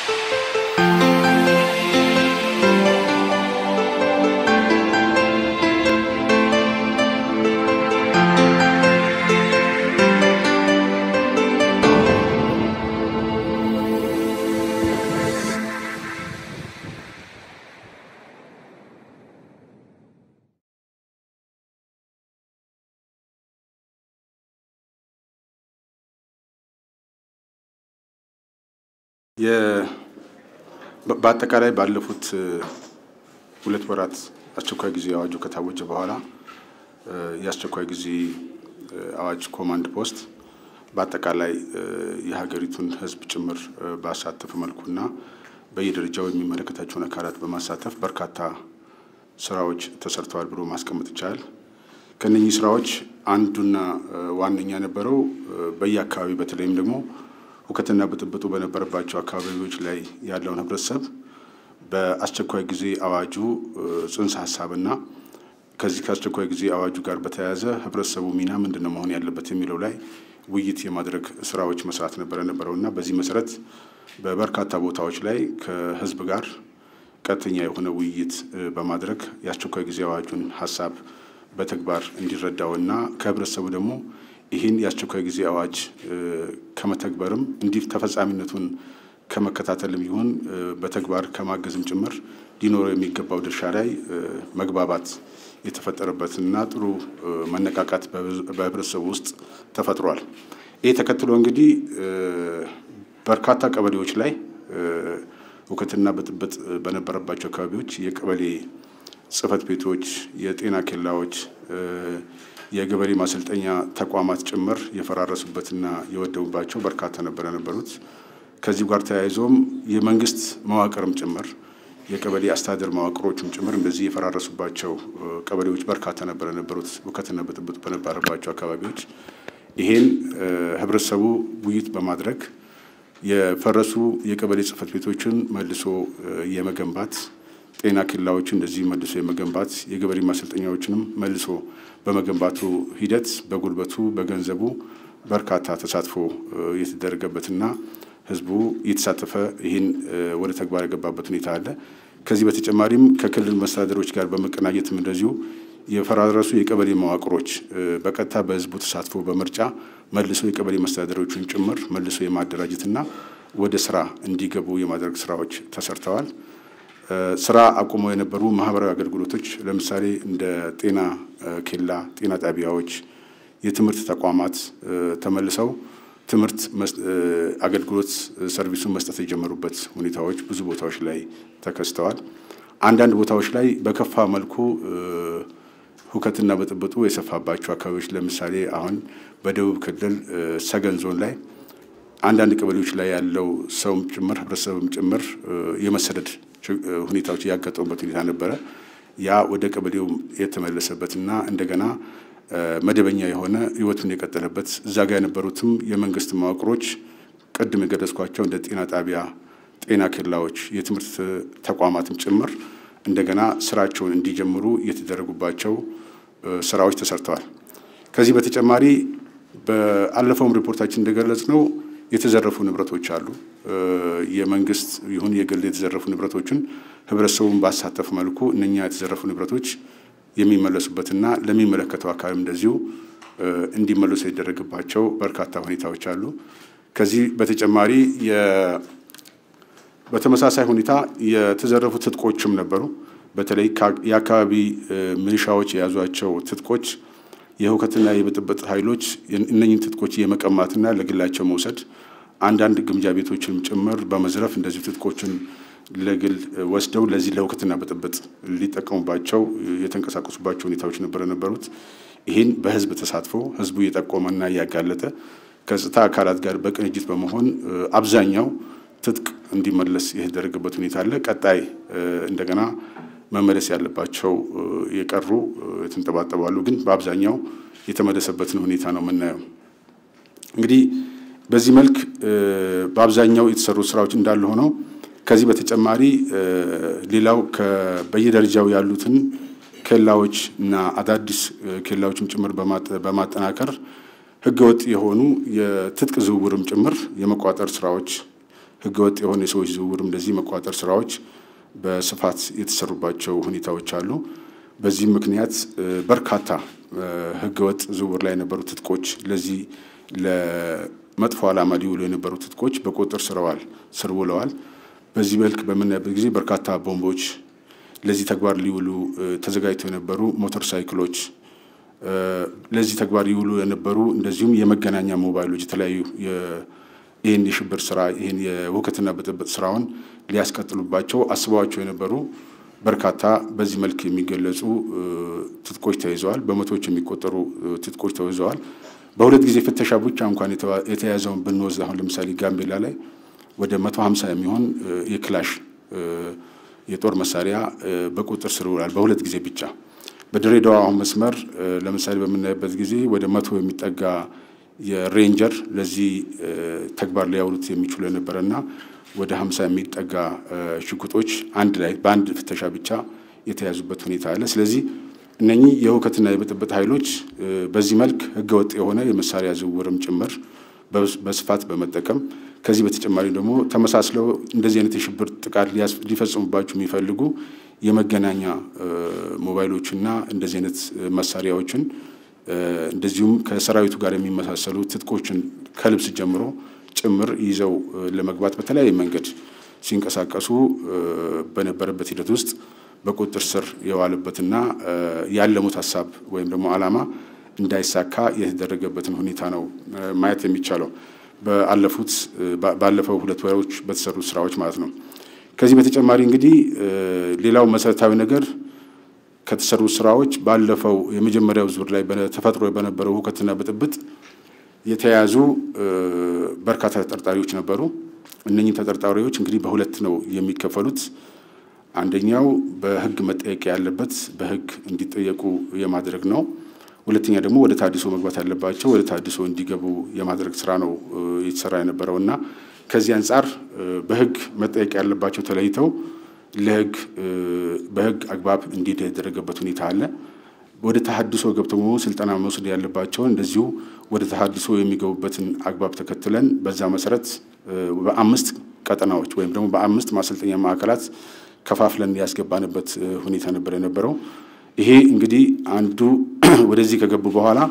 በአጠቃላይ ባለፉት ሁለት ወራት አስቸኳይ ጊዜ አዋጁ ከታወጀ በኋላ የአስቸኳይ ጊዜ አዋጅ ኮማንድ ፖስት በአጠቃላይ የሀገሪቱን ሕዝብ ጭምር ባሳተፈ መልኩና በየደረጃው የሚመለከታቸውን አካላት በማሳተፍ በርካታ ስራዎች ተሰርተዋል ብሎ ማስቀመጥ ይቻላል። ከነኚህ ስራዎች አንዱና ዋነኛ የነበረው በየአካባቢ በተለይም ደግሞ ሁከትና ብጥብጡ በነበረባቸው አካባቢዎች ላይ ያለውን ህብረተሰብ በአስቸኳይ ጊዜ አዋጁ ጽንሰ ሀሳብና ከዚህ ከአስቸኳይ ጊዜ አዋጁ ጋር በተያያዘ ህብረተሰቡ ሚና ምንድን ነው መሆን ያለበት የሚለው ላይ ውይይት የማድረግ ስራዎች መስራት ነበረ ነበረው እና በዚህ መሰረት በበርካታ ቦታዎች ላይ ከህዝብ ጋር ቀጥተኛ የሆነ ውይይት በማድረግ የአስቸኳይ ጊዜ አዋጁን ሀሳብ በተግባር እንዲረዳውና ከህብረተሰቡ ደግሞ ይህን የአስቸኳይ ጊዜ አዋጅ ከመተግበርም እንዲህ ተፈጻሚነቱን ከመከታተልም ይሁን በተግባር ከማገዝም ጭምር ሊኖረው የሚገባው ድርሻ ላይ መግባባት የተፈጠረበትና ጥሩ መነቃቃት በህብረተሰቡ ውስጥ ተፈጥሯል። ይህ ተከትሎ እንግዲህ በርካታ ቀበሌዎች ላይ ሁከትና ብጥብጥ በነበረባቸው አካባቢዎች የቀበሌ ጽህፈት ቤቶች፣ የጤና ኬላዎች፣ የገበሬ ማሰልጠኛ ተቋማት ጭምር የፈራረሱበትና የወደሙባቸው በርካታ ነበረ ነበሩት። ከዚህ ጋር ተያይዞም የመንግስት መዋቅርም ጭምር የቀበሌ አስተዳደር መዋቅሮችም ጭምር እንደዚህ የፈራረሱባቸው ቀበሌዎች በርካታ ነበረ ነበሩት ሁከትና ብጥብጥ በነበረባቸው አካባቢዎች ይሄን ህብረተሰቡ ውይይት በማድረግ የፈረሱ የቀበሌ ጽህፈት ቤቶችን መልሶ የመገንባት ጤና ኬላዎችን እንደዚህ መልሶ የመገንባት የገበሬ ማሰልጠኛዎችንም መልሶ በመገንባቱ ሂደት በጉልበቱ በገንዘቡ በርካታ ተሳትፎ የተደረገበትና ህዝቡ እየተሳተፈ ይህን ወደ ተግባር የገባበት ሁኔታ አለ። ከዚህ በተጨማሪም ከክልል መስተዳደሮች ጋር በመቀናጀትም እንደዚሁ የፈራረሱ የቀበሌ መዋቅሮች በቀጥታ በህዝቡ ተሳትፎ በምርጫ መልሶ የቀበሌ መስተዳደሮችን ጭምር መልሶ የማደራጀትና ወደ ስራ እንዲገቡ የማድረግ ስራዎች ተሰርተዋል። ስራ አቁመው የነበሩ ማህበራዊ አገልግሎቶች ለምሳሌ እንደ ጤና ኬላ፣ ጤና ጣቢያዎች፣ የትምህርት ተቋማት ተመልሰው ትምህርት አገልግሎት ሰርቪሱን መስጠት የጀመሩበት ሁኔታዎች ብዙ ቦታዎች ላይ ተከስተዋል። አንዳንድ ቦታዎች ላይ በከፋ መልኩ ሁከትና ብጥብጡ የሰፋባቸው አካባቢዎች ለምሳሌ አሁን በደቡብ ክልል ሰገን ዞን ላይ አንዳንድ ቀበሌዎች ላይ ያለው ሰውም ጭምር ህብረተሰብም ጭምር የመሰደድ ሁኔታዎች ያጋጠሙበት ሁኔታ ነበረ። ያ ወደ ቀበሌው የተመለሰበትና እንደገና መደበኛ የሆነ ህይወቱን የቀጠለበት እዛ ጋር የነበሩትም የመንግስት መዋቅሮች ቅድም የገለጽኳቸው እንደ ጤና ጣቢያ፣ ጤና ኬላዎች፣ የትምህርት ተቋማትም ጭምር እንደገና ስራቸውን እንዲጀምሩ የተደረጉባቸው ስራዎች ተሰርተዋል። ከዚህ በተጨማሪ በአለፈውም ሪፖርታችን እንደገለጽ ነው የተዘረፉ ንብረቶች አሉ። የመንግስት ይሁን የግል የተዘረፉ ንብረቶችን ህብረተሰቡን ባሳተፍ መልኩ እነኛ የተዘረፉ ንብረቶች የሚመለሱበትና ለሚመለከተው አካባቢ እንደዚሁ እንዲመለሱ የተደረገባቸው በርካታ ሁኔታዎች አሉ። ከዚህ በተጨማሪ በተመሳሳይ ሁኔታ የተዘረፉ ትጥቆችም ነበሩ። በተለይ የአካባቢ ሚሊሻዎች የያዟቸው ትጥቆች የሁከትና የብጥብጥ ኃይሎች እነኝን ትጥቆች የመቀማትና ለግላቸው መውሰድ አንዳንድ ግምጃ ቤቶችንም ጭምር በመዝረፍ እንደዚሁ ትጥቆችን ለግል ወስደው ለዚህ ለሁከትና ብጥብጥ ሊጠቀሙባቸው የተንቀሳቀሱባቸው ሁኔታዎች ነበረ ነበሩት። ይህን በህዝብ ተሳትፎ ህዝቡ እየጠቆመና እያጋለጠ ከጸጥታ አካላት ጋር በቅንጅት በመሆን አብዛኛው ትጥቅ እንዲመለስ የተደረገበት ሁኔታ አለ። ቀጣይ እንደገና መመለስ ያለባቸው የቀሩ የተንጠባጠቡ አሉ። ግን በአብዛኛው የተመለሰበትን ሁኔታ ነው የምናየው። እንግዲህ በዚህ መልክ በአብዛኛው የተሰሩ ስራዎች እንዳሉ ሆነው ከዚህ በተጨማሪ ሌላው በየደረጃው ያሉትን ኬላዎች እና አዳዲስ ኬላዎችም ጭምር በማጠናከር ህገወጥ የሆኑ የትጥቅ ዝውውርም ጭምር የመቋጠር ስራዎች ህገወጥ የሆነ የሰዎች ዝውውር እንደዚህ መቆጣጠር ስራዎች በስፋት የተሰሩባቸው ሁኔታዎች አሉ። በዚህም ምክንያት በርካታ ህገወጥ ዝውውር ላይ የነበሩ ትጥቆች ለዚህ ለመጥፎ ዓላማ ሊውሉ የነበሩ ትጥቆች በቁጥጥር ስረዋል ስር ውለዋል። በዚህ መልክ በምናይበት ጊዜ በርካታ ቦምቦች፣ ለዚህ ተግባር ሊውሉ ተዘጋጅተው የነበሩ ሞተር ሳይክሎች፣ ለዚህ ተግባር ሊውሉ የነበሩ እንደዚሁም የመገናኛ ሞባይሎች የተለያዩ ይህን የሽብር ስራ ይህን የሁከትና ብጥብጥ ስራውን ሊያስቀጥሉባቸው አስበዋቸው የነበሩ በርካታ በዚህ መልክ የሚገለጹ ትጥቆች ተይዘዋል። በመቶዎች የሚቆጠሩ ትጥቆች ተይዘዋል። በሁለት ጊዜ ፍተሻ ብቻ እንኳን የተያዘውን ብንወስድ አሁን ለምሳሌ ጋምቤላ ላይ ወደ መቶ ሀምሳ የሚሆን የክላሽ የጦር መሳሪያ በቁጥጥር ስር ውሏል። በሁለት ጊዜ ብቻ። በድሬዳዋ አሁን መስመር ለምሳሌ በምናይበት ጊዜ ወደ መቶ የሚጠጋ የሬንጀር ለዚህ ተግባር ሊያውሉት የሚችሉ የነበረና ወደ ሀምሳ የሚጠጋ ሽጉጦች አንድ ላይ በአንድ ፍተሻ ብቻ የተያዙበት ሁኔታ አለ። ስለዚህ እነኚህ የሁከትና የብጥብጥ ኃይሎች በዚህ መልክ ህገወጥ የሆነ የመሳሪያ ዝውውርም ጭምር በስፋት በመጠቀም ከዚህ በተጨማሪ ደግሞ ተመሳስለው እንደዚህ አይነት የሽብር ጥቃት ሊፈጽሙባቸው የሚፈልጉ የመገናኛ ሞባይሎችና እንደዚህ አይነት መሳሪያዎችን እንደዚሁም ከሰራዊቱ ጋር የሚመሳሰሉ ትጥቆችን ከልብስ ጀምሮ ጭምር ይዘው ለመግባት በተለያየ መንገድ ሲንቀሳቀሱ በነበረበት ሂደት ውስጥ በቁጥጥር ስር የዋለበትና ያለሙት ሀሳብ ወይም ደግሞ ዓላማ እንዳይሳካ የተደረገበትን ሁኔታ ነው ማየት የሚቻለው በአለፉት ባለፈው ሁለት ወሮች በተሰሩ ስራዎች ማለት ነው። ከዚህ በተጨማሪ እንግዲህ ሌላው መሰረታዊ ነገር ከተሰሩ ስራዎች ባለፈው የመጀመሪያው ዙር ላይ ተፈጥሮ በነበረው ሁከትና ብጥብጥ የተያዙ በርካታ ተጠርጣሪዎች ነበሩ። እነኚህ ተጠርጣሪዎች እንግዲህ በሁለት ነው የሚከፈሉት። አንደኛው በህግ መጠየቅ ያለበት በህግ እንዲጠየቁ የማድረግ ነው። ሁለተኛ ደግሞ ወደ ታድሶ መግባት ያለባቸው ወደ ታድሶ እንዲገቡ የማድረግ ስራ ነው የተሰራ የነበረው እና ከዚህ አንጻር በህግ መጠየቅ ያለባቸው ተለይተው ለህግ በህግ አግባብ እንዲሄድ የተደረገበት ሁኔታ አለ። ወደ ተሀድሶ ገብተው ስልጠና መውሰድ ያለባቸውን እንደዚሁ ወደ ተሀድሶ የሚገቡበትን አግባብ ተከትለን በዛ መሰረት በአምስት ቀጠናዎች ወይም ደግሞ በአምስት ማሰልጠኛ ማዕከላት ከፋፍለን ያስገባንበት ሁኔታ ነበር የነበረው። ይሄ እንግዲህ አንዱ ወደዚህ ከገቡ በኋላ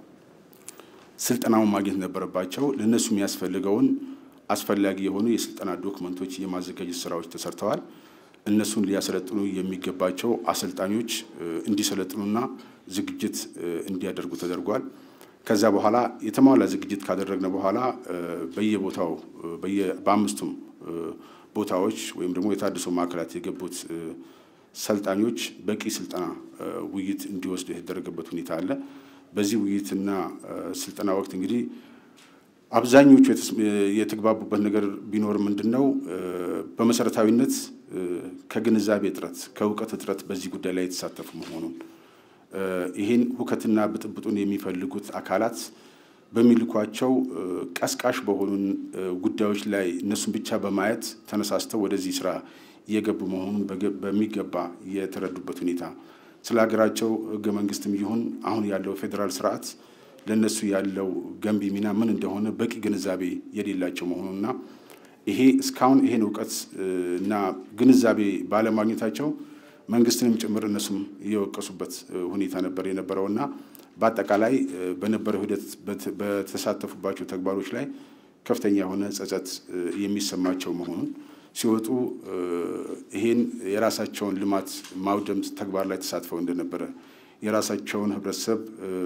ስልጠናውን ማግኘት ነበረባቸው። ለእነሱ የሚያስፈልገውን አስፈላጊ የሆኑ የስልጠና ዶክመንቶች የማዘጋጀት ስራዎች ተሰርተዋል። እነሱን ሊያሰለጥኑ የሚገባቸው አሰልጣኞች እንዲሰለጥኑና ዝግጅት እንዲያደርጉ ተደርጓል። ከዛ በኋላ የተሟላ ዝግጅት ካደረግነ በኋላ በየቦታው በአምስቱም ቦታዎች ወይም ደግሞ የታድሶ ማዕከላት የገቡት ሰልጣኞች በቂ ስልጠና ውይይት እንዲወስዱ የተደረገበት ሁኔታ አለ። በዚህ ውይይትና ስልጠና ወቅት እንግዲህ አብዛኞቹ የተግባቡበት ነገር ቢኖር ምንድን ነው በመሰረታዊነት ከግንዛቤ እጥረት ከእውቀት እጥረት በዚህ ጉዳይ ላይ የተሳተፉ መሆኑን ይህን ሁከትና ብጥብጡን የሚፈልጉት አካላት በሚልኳቸው ቀስቃሽ በሆኑን ጉዳዮች ላይ እነሱን ብቻ በማየት ተነሳስተው ወደዚህ ስራ እየገቡ መሆኑን በሚገባ የተረዱበት ሁኔታ ስለ ሀገራቸው ህገ መንግስትም ይሁን አሁን ያለው ፌዴራል ስርዓት ለእነሱ ያለው ገንቢ ሚና ምን እንደሆነ በቂ ግንዛቤ የሌላቸው መሆኑና ይሄ እስካሁን ይሄን እውቀት እና ግንዛቤ ባለማግኘታቸው መንግስትንም ጭምር እነሱም እየወቀሱበት ሁኔታ ነበር የነበረውና በአጠቃላይ በነበረው ሂደት በተሳተፉባቸው ተግባሮች ላይ ከፍተኛ የሆነ ጸጸት የሚሰማቸው መሆኑን ሲወጡ ይሄን የራሳቸውን ልማት ማውደም ተግባር ላይ ተሳትፈው እንደነበረ የራሳቸውን ህብረተሰብ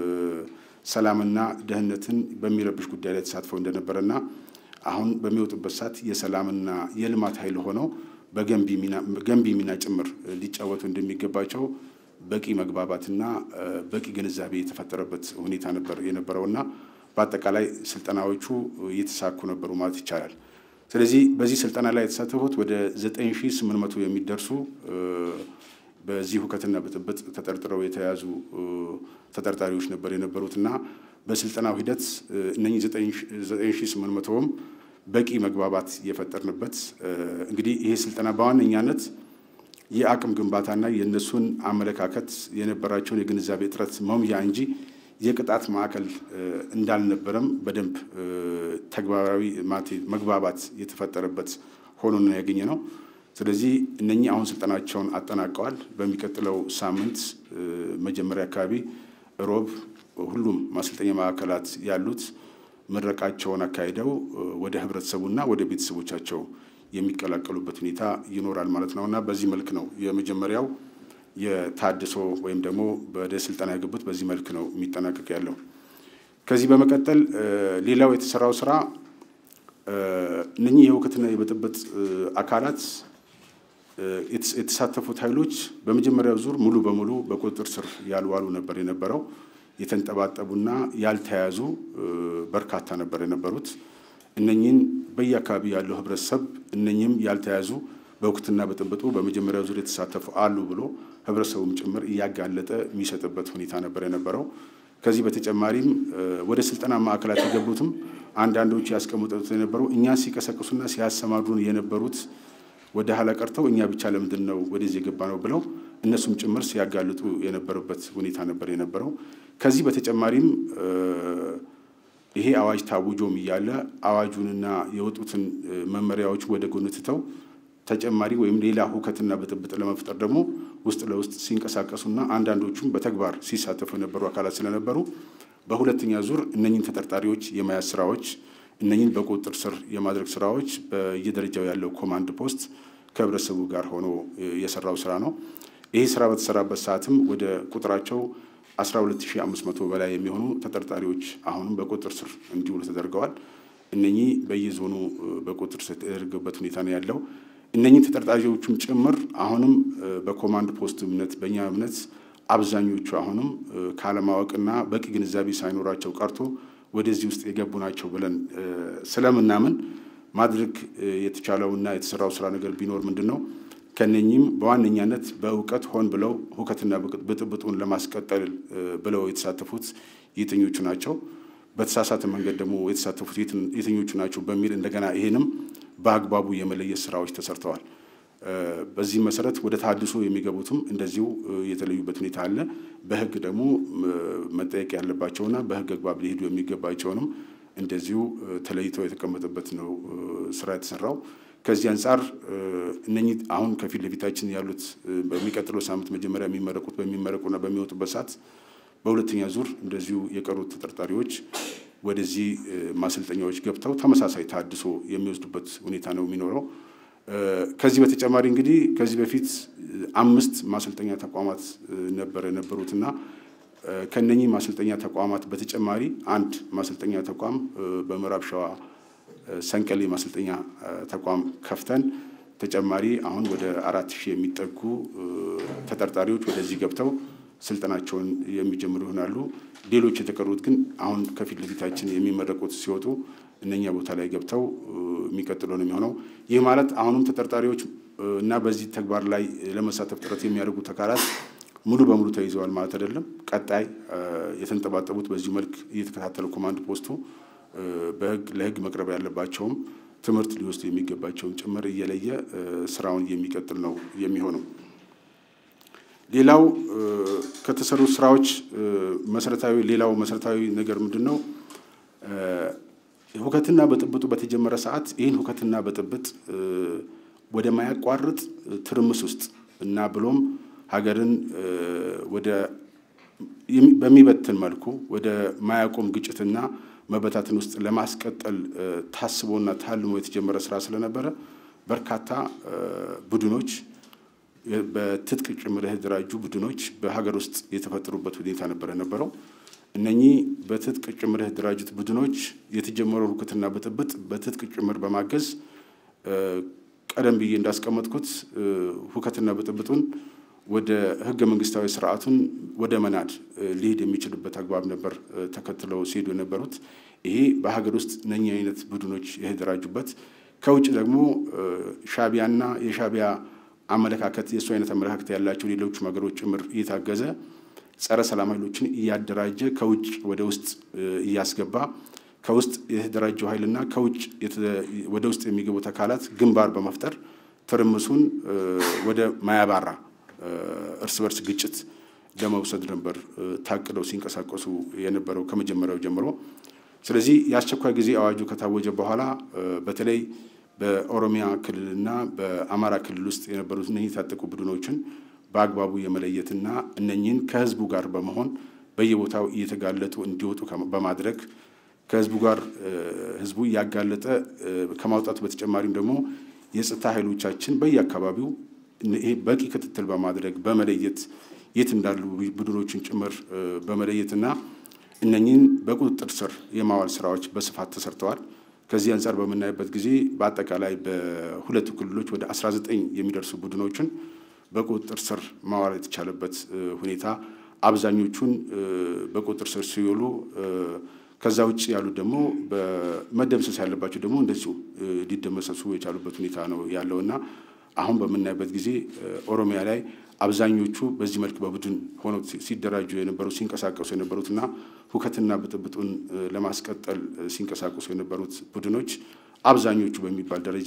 ሰላምና ደህንነትን በሚረብሽ ጉዳይ ላይ ተሳትፈው እንደነበረና አሁን በሚወጡበት ሰዓት የሰላምና የልማት ኃይል ሆነው በገንቢ ሚና ጭምር ሊጫወቱ እንደሚገባቸው በቂ መግባባትና በቂ ግንዛቤ የተፈጠረበት ሁኔታ ነበር የነበረውና በአጠቃላይ ስልጠናዎቹ እየተሳኩ ነበሩ ማለት ይቻላል። ስለዚህ በዚህ ስልጠና ላይ የተሳተፉት ወደ 9800 የሚደርሱ በዚህ ሁከትና ብጥብጥ ተጠርጥረው የተያዙ ተጠርጣሪዎች ነበር የነበሩትና በስልጠናው ሂደት እነኚህ 9800ም በቂ መግባባት የፈጠርንበት እንግዲህ ይሄ ስልጠና በዋነኛነት የአቅም ግንባታና የእነሱን አመለካከት የነበራቸውን የግንዛቤ እጥረት መሙያ እንጂ የቅጣት ማዕከል እንዳልነበረም በደንብ ተግባራዊ መግባባት የተፈጠረበት ሆኖ ነው ያገኘ ነው። ስለዚህ እነኚህ አሁን ስልጠናቸውን አጠናቀዋል። በሚቀጥለው ሳምንት መጀመሪያ አካባቢ ሮብ ሁሉም ማሰልጠኛ ማዕከላት ያሉት ምረቃቸውን አካሂደው ወደ ህብረተሰቡና ወደ ቤተሰቦቻቸው የሚቀላቀሉበት ሁኔታ ይኖራል ማለት ነው እና በዚህ መልክ ነው የመጀመሪያው የታድሶ ወይም ደግሞ ወደ ስልጠና የገቡት በዚህ መልክ ነው የሚጠናቀቅ ያለው። ከዚህ በመቀጠል ሌላው የተሰራው ስራ እነኚህ የሁከትና የብጥብጥ አካላት የተሳተፉት ኃይሎች በመጀመሪያው ዙር ሙሉ በሙሉ በቁጥጥር ስር ያልዋሉ ነበር የነበረው። የተንጠባጠቡና ያልተያዙ በርካታ ነበር የነበሩት። እነኚህን በየአካባቢ ያለው ህብረተሰብ እነኚህም ያልተያዙ በሁከትና ብጥብጡ በመጀመሪያው ዙር የተሳተፉ አሉ ብሎ ህብረተሰቡም ጭምር እያጋለጠ የሚሰጥበት ሁኔታ ነበር የነበረው። ከዚህ በተጨማሪም ወደ ስልጠና ማዕከላት የገቡትም አንዳንዶች ያስቀምጡት የነበረው እኛ ሲቀሰቅሱና ሲያሰማሩን የነበሩት ወደ ኋላ ቀርተው እኛ ብቻ ለምንድን ነው ወደዚህ የገባ ነው ብለው እነሱም ጭምር ሲያጋልጡ የነበረበት ሁኔታ ነበር የነበረው። ከዚህ በተጨማሪም ይሄ አዋጅ ታውጆም እያለ አዋጁንና የወጡትን መመሪያዎች ወደ ጎን ትተው ተጨማሪ ወይም ሌላ ሁከትና ብጥብጥ ለመፍጠር ደግሞ ውስጥ ለውስጥ ሲንቀሳቀሱና አንዳንዶቹም በተግባር ሲሳተፉ የነበሩ አካላት ስለነበሩ በሁለተኛ ዙር እነኝን ተጠርጣሪዎች የመያዝ ስራዎች እነኝን በቁጥጥር ስር የማድረግ ስራዎች በየደረጃው ያለው ኮማንድ ፖስት ከህብረተሰቡ ጋር ሆኖ የሰራው ስራ ነው። ይህ ስራ በተሰራበት ሰዓትም ወደ ቁጥራቸው 12500 በላይ የሚሆኑ ተጠርጣሪዎች አሁንም በቁጥጥር ስር እንዲውሉ ተደርገዋል። እነኚህ በየዞኑ በቁጥጥር ስር የተደረገበት ሁኔታ ነው ያለው። እነኚህ ተጠርጣሪዎቹም ጭምር አሁንም በኮማንድ ፖስት እምነት በእኛ እምነት አብዛኞቹ አሁንም ካለማወቅና በቂ ግንዛቤ ሳይኖራቸው ቀርቶ ወደዚህ ውስጥ የገቡ ናቸው ብለን ስለምናምን ማድረግ የተቻለውና የተሰራው ስራ ነገር ቢኖር ምንድን ነው ከነኚህም በዋነኛነት በእውቀት ሆን ብለው ሁከትና ብጥብጡን ለማስቀጠል ብለው የተሳተፉት የትኞቹ ናቸው፣ በተሳሳተ መንገድ ደግሞ የተሳተፉት የትኞቹ ናቸው በሚል እንደገና ይሄንም በአግባቡ የመለየት ስራዎች ተሰርተዋል። በዚህ መሰረት ወደ ተሃድሶ የሚገቡትም እንደዚሁ የተለዩበት ሁኔታ አለ። በህግ ደግሞ መጠየቅ ያለባቸውና በህግ አግባብ ሊሄዱ የሚገባቸውንም እንደዚሁ ተለይተው የተቀመጠበት ነው ስራ የተሰራው። ከዚህ አንጻር እነኚህ አሁን ከፊት ለፊታችን ያሉት በሚቀጥለው ሳምንት መጀመሪያ የሚመረቁት በሚመረቁና በሚወጡበት ሰዓት በሁለተኛ ዙር እንደዚሁ የቀሩት ተጠርጣሪዎች ወደዚህ ማሰልጠኛዎች ገብተው ተመሳሳይ ተሃድሶ የሚወስዱበት ሁኔታ ነው የሚኖረው። ከዚህ በተጨማሪ እንግዲህ ከዚህ በፊት አምስት ማሰልጠኛ ተቋማት ነበር የነበሩትና ከነኚህ ማሰልጠኛ ተቋማት በተጨማሪ አንድ ማሰልጠኛ ተቋም በምዕራብ ሸዋ ሰንቀሌ ማሰልጠኛ ተቋም ከፍተን ተጨማሪ አሁን ወደ አራት ሺህ የሚጠጉ ተጠርጣሪዎች ወደዚህ ገብተው ስልጠናቸውን የሚጀምሩ ይሆናሉ። ሌሎች የተቀሩት ግን አሁን ከፊት ለፊታችን የሚመረቁት ሲወጡ እነኛ ቦታ ላይ ገብተው የሚቀጥሉ ነው የሚሆነው። ይህ ማለት አሁንም ተጠርጣሪዎች እና በዚህ ተግባር ላይ ለመሳተፍ ጥረት የሚያደርጉት አካላት ሙሉ በሙሉ ተይዘዋል ማለት አይደለም። ቀጣይ የተንጠባጠቡት በዚህ መልክ እየተከታተለ ኮማንድ ፖስቱ በህግ ለህግ መቅረብ ያለባቸውም ትምህርት ሊወስዱ የሚገባቸውን ጭምር እየለየ ስራውን የሚቀጥል ነው የሚሆነው። ሌላው ከተሰሩ ስራዎች መሰረታዊ ሌላው መሰረታዊ ነገር ምንድን ነው? ሁከትና ብጥብጡ በተጀመረ ሰዓት ይህን ሁከትና ብጥብጥ ወደማያቋርጥ ትርምስ ውስጥ እና ብሎም ሀገርን ወደ በሚበትን መልኩ ወደ ማያቆም ግጭትና መበታትን ውስጥ ለማስቀጠል ታስቦና ታልሞ የተጀመረ ስራ ስለነበረ በርካታ ቡድኖች በትጥቅ ጭምር የተደራጁ ቡድኖች በሀገር ውስጥ የተፈጠሩበት ሁኔታ ነበር የነበረው። እነኚህ በትጥቅ ጭምር የተደራጁት ቡድኖች የተጀመረው ሁከትና ብጥብጥ በትጥቅ ጭምር በማገዝ ቀደም ብዬ እንዳስቀመጥኩት ሁከትና ብጥብጡን ወደ ህገ መንግስታዊ ስርዓቱን ወደ መናድ ሊሄድ የሚችልበት አግባብ ነበር ተከትለው ሲሄዱ የነበሩት። ይሄ በሀገር ውስጥ እነኚህ አይነት ቡድኖች የተደራጁበት ከውጭ ደግሞ ሻቢያና የሻቢያ አመለካከት የእሱ አይነት አመለካከት ያላቸው ሌሎቹም ሀገሮች ጭምር እየታገዘ ጸረ ሰላም ኃይሎችን እያደራጀ ከውጭ ወደ ውስጥ እያስገባ ከውስጥ የተደራጀው ኃይልና ከውጭ ወደ ውስጥ የሚገቡት አካላት ግንባር በመፍጠር ትርምሱን ወደ ማያባራ እርስ በርስ ግጭት ለመውሰድ ነበር ታቅደው ሲንቀሳቀሱ የነበረው ከመጀመሪያው ጀምሮ። ስለዚህ የአስቸኳይ ጊዜ አዋጁ ከታወጀ በኋላ በተለይ በኦሮሚያ ክልልና በአማራ ክልል ውስጥ የነበሩት እነኚህ የታጠቁ ቡድኖችን በአግባቡ የመለየትና እነኚህን ከህዝቡ ጋር በመሆን በየቦታው እየተጋለጡ እንዲወጡ በማድረግ ከህዝቡ ጋር ህዝቡ እያጋለጠ ከማውጣቱ በተጨማሪም ደግሞ የጸጥታ ኃይሎቻችን በየአካባቢው ይሄ በቂ ክትትል በማድረግ በመለየት የት እንዳሉ ቡድኖችን ጭምር በመለየትና እነኚህን በቁጥጥር ስር የማዋል ስራዎች በስፋት ተሰርተዋል። ከዚህ አንጻር በምናይበት ጊዜ በአጠቃላይ በሁለቱ ክልሎች ወደ 19 የሚደርሱ ቡድኖችን በቁጥጥር ስር ማዋል የተቻለበት ሁኔታ አብዛኞቹን በቁጥጥር ስር ሲውሉ ከዛ ውጭ ያሉት ደግሞ በመደምሰስ ያለባቸው ደግሞ እንደዚሁ ሊደመሰሱ የቻሉበት ሁኔታ ነው ያለው እና አሁን በምናይበት ጊዜ ኦሮሚያ ላይ አብዛኞቹ በዚህ መልክ በቡድን ሆነው ሲደራጁ የነበሩት ሲንቀሳቀሱ የነበሩትና ሁከትና ብጥብጡን ለማስቀጠል ሲንቀሳቀሱ የነበሩት ቡድኖች አብዛኞቹ በሚባል ደረጃ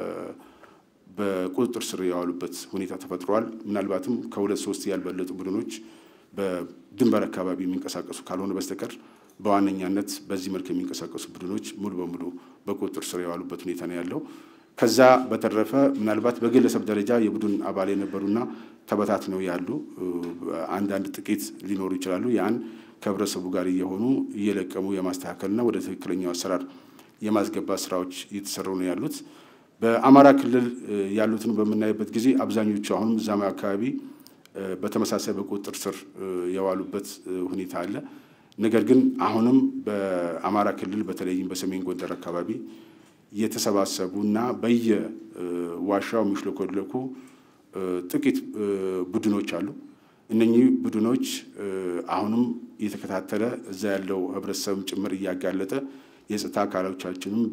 በቁጥጥር ስር የዋሉበት ሁኔታ ተፈጥሯል። ምናልባትም ከሁለት ሶስት ያልበለጡ ቡድኖች በድንበር አካባቢ የሚንቀሳቀሱ ካልሆነ በስተቀር በዋነኛነት በዚህ መልክ የሚንቀሳቀሱ ቡድኖች ሙሉ በሙሉ በቁጥጥር ስር የዋሉበት ሁኔታ ነው ያለው። ከዛ በተረፈ ምናልባት በግለሰብ ደረጃ የቡድን አባል የነበሩና ተበታትነው ያሉ አንዳንድ ጥቂት ሊኖሩ ይችላሉ። ያን ከህብረተሰቡ ጋር እየሆኑ እየለቀሙ የማስተካከልና ወደ ትክክለኛው አሰራር የማስገባት ስራዎች እየተሰሩ ነው ያሉት። በአማራ ክልል ያሉትን በምናይበት ጊዜ አብዛኞቹ አሁንም እዛማ አካባቢ በተመሳሳይ በቁጥጥር ስር የዋሉበት ሁኔታ አለ። ነገር ግን አሁንም በአማራ ክልል በተለይም በሰሜን ጎንደር አካባቢ የተሰባሰቡና በየዋሻው የሚሽለኮለኩ ጥቂት ቡድኖች አሉ። እነኚህ ቡድኖች አሁንም እየተከታተለ እዛ ያለው ህብረተሰብም ጭምር እያጋለጠ የጸጥታ አካሎቻችንም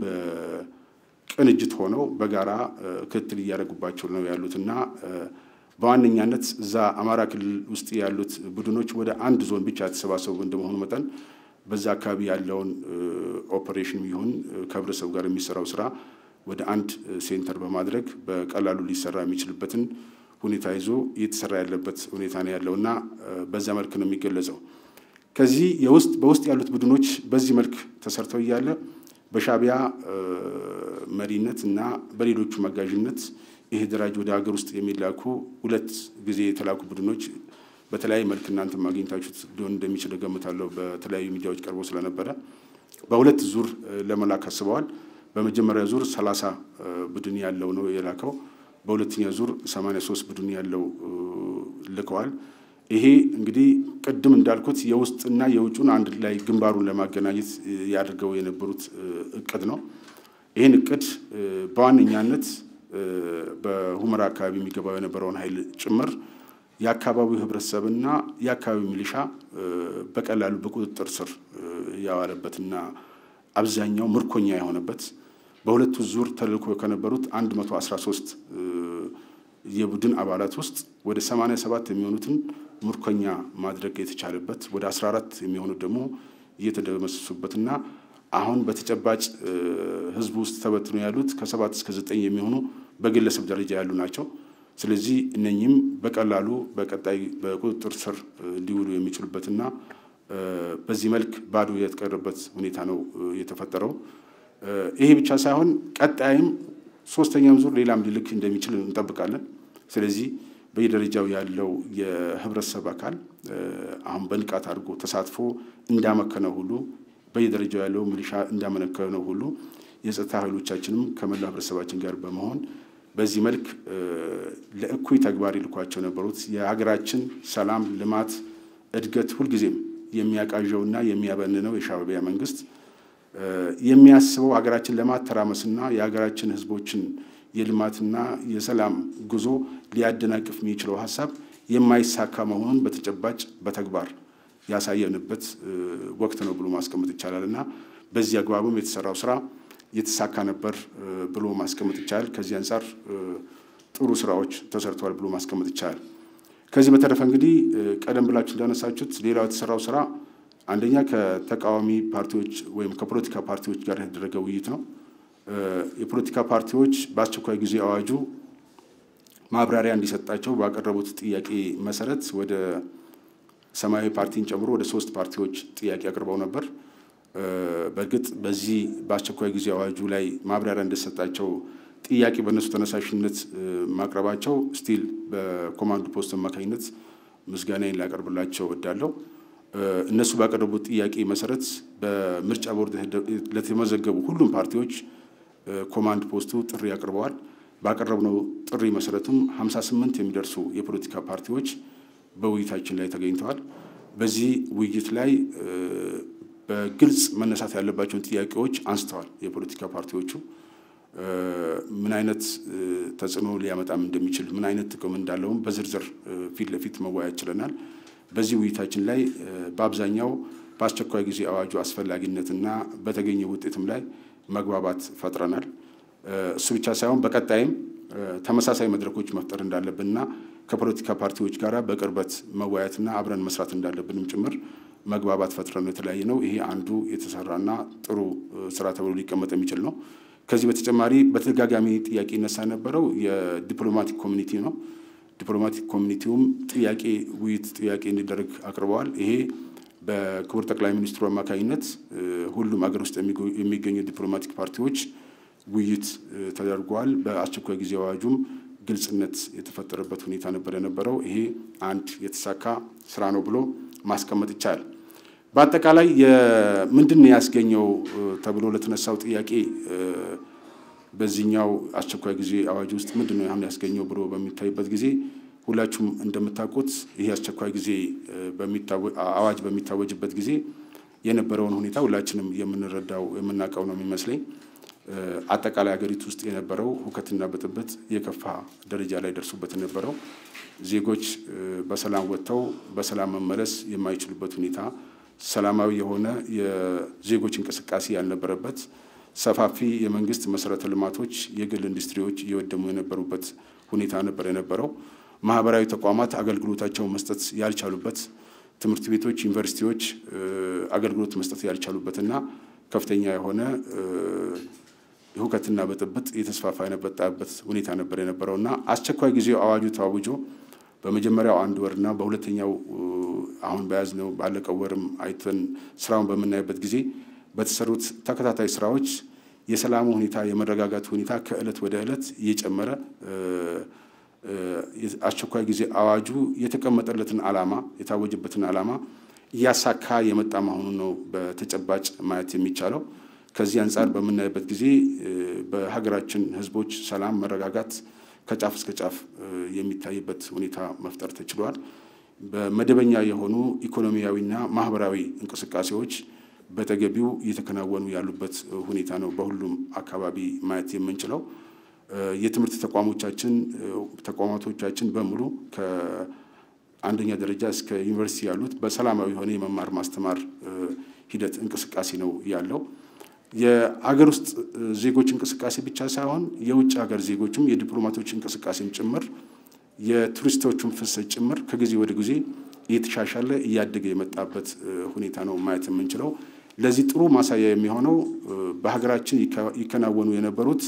በቅንጅት ሆነው በጋራ ክትትል እያደረጉባቸው ነው ያሉትና በዋነኛነት እዛ አማራ ክልል ውስጥ ያሉት ቡድኖች ወደ አንድ ዞን ብቻ የተሰባሰቡ እንደመሆኑ መጠን በዛ አካባቢ ያለውን ኦፐሬሽን ይሁን ከህብረተሰቡ ጋር የሚሰራው ስራ ወደ አንድ ሴንተር በማድረግ በቀላሉ ሊሰራ የሚችልበትን ሁኔታ ይዞ እየተሰራ ያለበት ሁኔታ ነው ያለው እና በዛ መልክ ነው የሚገለጸው። ከዚህ የውስጥ በውስጥ ያሉት ቡድኖች በዚህ መልክ ተሰርተው እያለ በሻዕቢያ መሪነት እና በሌሎቹ መጋዥነት ይሄ ደራጅ ወደ ሀገር ውስጥ የሚላኩ ሁለት ጊዜ የተላኩ ቡድኖች በተለያየ መልክ እናንተ ማግኘታችሁት ሊሆን እንደሚችል እገምታለሁ። በተለያዩ ሚዲያዎች ቀርቦ ስለነበረ በሁለት ዙር ለመላክ አስበዋል። በመጀመሪያ ዙር ሰላሳ ቡድን ያለው ነው የላከው። በሁለተኛ ዙር ሰማንያ ሶስት ቡድን ያለው ልከዋል። ይሄ እንግዲህ ቅድም እንዳልኩት የውስጥና የውጩን አንድ ላይ ግንባሩን ለማገናኘት ያድርገው የነበሩት እቅድ ነው። ይህን እቅድ በዋነኛነት በሁመራ አካባቢ የሚገባው የነበረውን ኃይል ጭምር የአካባቢው ህብረተሰብና የአካባቢው ሚሊሻ በቀላሉ በቁጥጥር ስር ያዋለበትና አብዛኛው ምርኮኛ የሆነበት በሁለቱ ዙር ተልእኮ ከነበሩት 113 የቡድን አባላት ውስጥ ወደ 87 የሚሆኑትን ምርኮኛ ማድረግ የተቻለበት ወደ 14 የሚሆኑት ደግሞ እየተደመሰሱበትና አሁን በተጨባጭ ህዝቡ ውስጥ ተበትኖ ያሉት ከሰባት እስከ ዘጠኝ የሚሆኑ በግለሰብ ደረጃ ያሉ ናቸው። ስለዚህ እነኚህም በቀላሉ በቀጣይ በቁጥጥር ስር ሊውሉ የሚችሉበትና በዚህ መልክ ባዶ የተቀረበት ሁኔታ ነው የተፈጠረው። ይሄ ብቻ ሳይሆን ቀጣይም ሶስተኛም ዙር ሌላም ሊልክ እንደሚችል እንጠብቃለን። ስለዚህ በየደረጃው ያለው የህብረተሰብ አካል አሁን በንቃት አድርጎ ተሳትፎ እንዳመከነው ሁሉ በየደረጃው ያለው ሚሊሻ እንዳመነከነው ሁሉ የጸጥታ ኃይሎቻችንም ከመላው ህብረተሰባችን ጋር በመሆን በዚህ መልክ ለእኩይ ተግባር ይልኳቸው የነበሩት የሀገራችን ሰላም፣ ልማት፣ እድገት ሁልጊዜም የሚያቃዣውና የሚያበንነው የሻዕቢያ መንግስት የሚያስበው ሀገራችን ለማተራመስና የሀገራችን ህዝቦችን የልማትና የሰላም ጉዞ ሊያደናቅፍ የሚችለው ሀሳብ የማይሳካ መሆኑን በተጨባጭ በተግባር ያሳየንበት ወቅት ነው ብሎ ማስቀመጥ ይቻላል እና በዚህ አግባብም የተሰራው ስራ የተሳካ ነበር ብሎ ማስቀመጥ ይቻላል። ከዚህ አንጻር ጥሩ ስራዎች ተሰርተዋል ብሎ ማስቀመጥ ይቻላል። ከዚህ በተረፈ እንግዲህ ቀደም ብላችሁ እንዳነሳችሁት ሌላው የተሰራው ስራ አንደኛ ከተቃዋሚ ፓርቲዎች ወይም ከፖለቲካ ፓርቲዎች ጋር የተደረገ ውይይት ነው። የፖለቲካ ፓርቲዎች በአስቸኳይ ጊዜ አዋጁ ማብራሪያ እንዲሰጣቸው ባቀረቡት ጥያቄ መሰረት ወደ ሰማያዊ ፓርቲን ጨምሮ ወደ ሶስት ፓርቲዎች ጥያቄ አቅርበው ነበር። በእርግጥ በዚህ በአስቸኳይ ጊዜ አዋጁ ላይ ማብራሪያ እንደሰጣቸው ጥያቄ በእነሱ ተነሳሽነት ማቅረባቸው ስቲል በኮማንድ ፖስት አማካኝነት ምስጋናዬን ላቀርብላቸው እወዳለሁ። እነሱ ባቀረቡት ጥያቄ መሰረት በምርጫ ቦርድ ለተመዘገቡ ሁሉም ፓርቲዎች ኮማንድ ፖስቱ ጥሪ አቅርበዋል። ባቀረብነው ጥሪ መሰረትም 58 የሚደርሱ የፖለቲካ ፓርቲዎች በውይይታችን ላይ ተገኝተዋል። በዚህ ውይይት ላይ በግልጽ መነሳት ያለባቸውን ጥያቄዎች አንስተዋል። የፖለቲካ ፓርቲዎቹ ምን አይነት ተጽዕኖ ሊያመጣም እንደሚችል ምን አይነት ጥቅም እንዳለውም በዝርዝር ፊት ለፊት መወያየት ችለናል። በዚህ ውይይታችን ላይ በአብዛኛው በአስቸኳይ ጊዜ አዋጁ አስፈላጊነትና በተገኘ ውጤትም ላይ መግባባት ፈጥረናል። እሱ ብቻ ሳይሆን በቀጣይም ተመሳሳይ መድረኮች መፍጠር እንዳለብንና ከፖለቲካ ፓርቲዎች ጋር በቅርበት መወያየትና አብረን መስራት እንዳለብንም ጭምር መግባባት ፈጥረን ነው የተለያየ ነው። ይሄ አንዱ የተሰራና ጥሩ ስራ ተብሎ ሊቀመጥ የሚችል ነው። ከዚህ በተጨማሪ በተደጋጋሚ ጥያቄ ይነሳ የነበረው የዲፕሎማቲክ ኮሚኒቲ ነው። ዲፕሎማቲክ ኮሚኒቲውም ጥያቄ ውይይት ጥያቄ እንዲደረግ አቅርበዋል። ይሄ በክቡር ጠቅላይ ሚኒስትሩ አማካኝነት ሁሉም አገር ውስጥ የሚገኙ ዲፕሎማቲክ ፓርቲዎች ውይይት ተደርጓል። በአስቸኳይ ጊዜ አዋጁም ግልጽነት የተፈጠረበት ሁኔታ ነበር የነበረው። ይሄ አንድ የተሳካ ስራ ነው ብሎ ማስቀመጥ ይቻላል። በአጠቃላይ ምንድን ነው ያስገኘው ተብሎ ለተነሳው ጥያቄ በዚህኛው አስቸኳይ ጊዜ አዋጅ ውስጥ ምንድን ነው አሁን ያስገኘው ብሎ በሚታይበት ጊዜ ሁላችሁም እንደምታውቁት ይህ አስቸኳይ ጊዜ አዋጅ በሚታወጅበት ጊዜ የነበረውን ሁኔታ ሁላችንም የምንረዳው የምናውቀው ነው የሚመስለኝ። አጠቃላይ ሀገሪቱ ውስጥ የነበረው ሁከትና ብጥብጥ የከፋ ደረጃ ላይ ደርሱበት የነበረው ዜጎች በሰላም ወጥተው በሰላም መመለስ የማይችሉበት ሁኔታ፣ ሰላማዊ የሆነ የዜጎች እንቅስቃሴ ያልነበረበት፣ ሰፋፊ የመንግስት መሰረተ ልማቶች፣ የግል ኢንዱስትሪዎች እየወደሙ የነበሩበት ሁኔታ ነበር የነበረው። ማህበራዊ ተቋማት አገልግሎታቸውን መስጠት ያልቻሉበት፣ ትምህርት ቤቶች፣ ዩኒቨርሲቲዎች አገልግሎት መስጠት ያልቻሉበትና ከፍተኛ የሆነ ሁከትና ብጥብጥ የተስፋፋ የነበጣበት ሁኔታ ነበር የነበረው እና አስቸኳይ ጊዜው አዋጁ ተዋውጆ በመጀመሪያው አንድ ወርና በሁለተኛው አሁን በያዝነው ባለቀው ወርም አይተን ስራውን በምናይበት ጊዜ በተሰሩት ተከታታይ ስራዎች የሰላሙ ሁኔታ የመረጋጋት ሁኔታ ከእለት ወደ እለት እየጨመረ አስቸኳይ ጊዜ አዋጁ የተቀመጠለትን ዓላማ የታወጀበትን ዓላማ እያሳካ የመጣ መሆኑን ነው በተጨባጭ ማየት የሚቻለው። ከዚህ አንጻር በምናይበት ጊዜ በሀገራችን ሕዝቦች ሰላም፣ መረጋጋት ከጫፍ እስከ ጫፍ የሚታይበት ሁኔታ መፍጠር ተችሏል። በመደበኛ የሆኑ ኢኮኖሚያዊና ማህበራዊ እንቅስቃሴዎች በተገቢው እየተከናወኑ ያሉበት ሁኔታ ነው በሁሉም አካባቢ ማየት የምንችለው። የትምህርት ተቋሞቻችን ተቋማቶቻችን በሙሉ ከአንደኛ ደረጃ እስከ ዩኒቨርሲቲ ያሉት በሰላማዊ የሆነ የመማር ማስተማር ሂደት እንቅስቃሴ ነው ያለው። የአገር ውስጥ ዜጎች እንቅስቃሴ ብቻ ሳይሆን የውጭ ሀገር ዜጎችም የዲፕሎማቶች እንቅስቃሴም ጭምር የቱሪስቶቹን ፍሰት ጭምር ከጊዜ ወደ ጊዜ እየተሻሻለ እያደገ የመጣበት ሁኔታ ነው ማየት የምንችለው። ለዚህ ጥሩ ማሳያ የሚሆነው በሀገራችን ይከናወኑ የነበሩት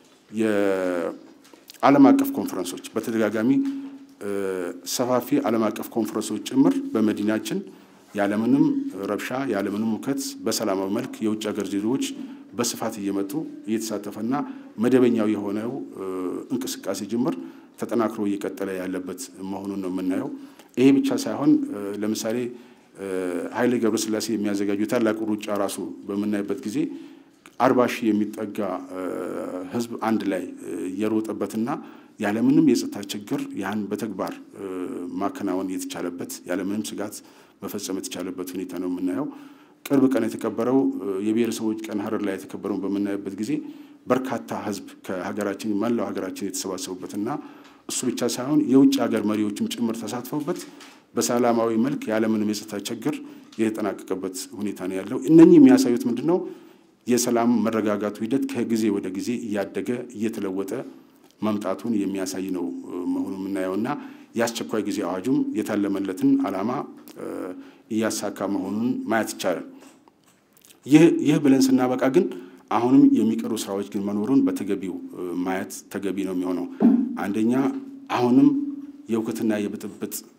የዓለም አቀፍ ኮንፈረንሶች በተደጋጋሚ ሰፋፊ ዓለም አቀፍ ኮንፈረንሶች ጭምር በመዲናችን ያለምንም ረብሻ ያለምንም ሁከት በሰላማዊ መልክ የውጭ ሀገር ዜጎች በስፋት እየመጡ እየተሳተፈና መደበኛው የሆነው እንቅስቃሴ ጅምር ተጠናክሮ እየቀጠለ ያለበት መሆኑን ነው የምናየው። ይሄ ብቻ ሳይሆን ለምሳሌ ኃይሌ ገብረስላሴ የሚያዘጋጁ ታላቁ ሩጫ ራሱ በምናይበት ጊዜ አርባ ሺህ የሚጠጋ ሕዝብ አንድ ላይ የሮጠበትና ያለምንም የጸጥታ ችግር ያን በተግባር ማከናወን የተቻለበት ያለምንም ስጋት መፈጸም የተቻለበት ሁኔታ ነው የምናየው። ቅርብ ቀን የተከበረው የብሔረሰቦች ቀን ሀረር ላይ የተከበረውን በምናይበት ጊዜ በርካታ ሕዝብ ከሀገራችን መላው ሀገራችን የተሰባሰቡበትና እሱ ብቻ ሳይሆን የውጭ ሀገር መሪዎችም ጭምር ተሳትፈውበት በሰላማዊ መልክ ያለምንም የጸጥታ ችግር የተጠናቀቀበት ሁኔታ ነው ያለው። እነኚህ የሚያሳዩት ምንድን ነው? የሰላም መረጋጋቱ ሂደት ከጊዜ ወደ ጊዜ እያደገ እየተለወጠ መምጣቱን የሚያሳይ ነው መሆኑ የምናየው እና የአስቸኳይ ጊዜ አዋጁም የታለመለትን ዓላማ እያሳካ መሆኑን ማየት ይቻላል። ይህ ብለን ስናበቃ ግን አሁንም የሚቀሩ ስራዎች ግን መኖሩን በተገቢው ማየት ተገቢ ነው የሚሆነው። አንደኛ አሁንም የእውከትና የብጥብጥ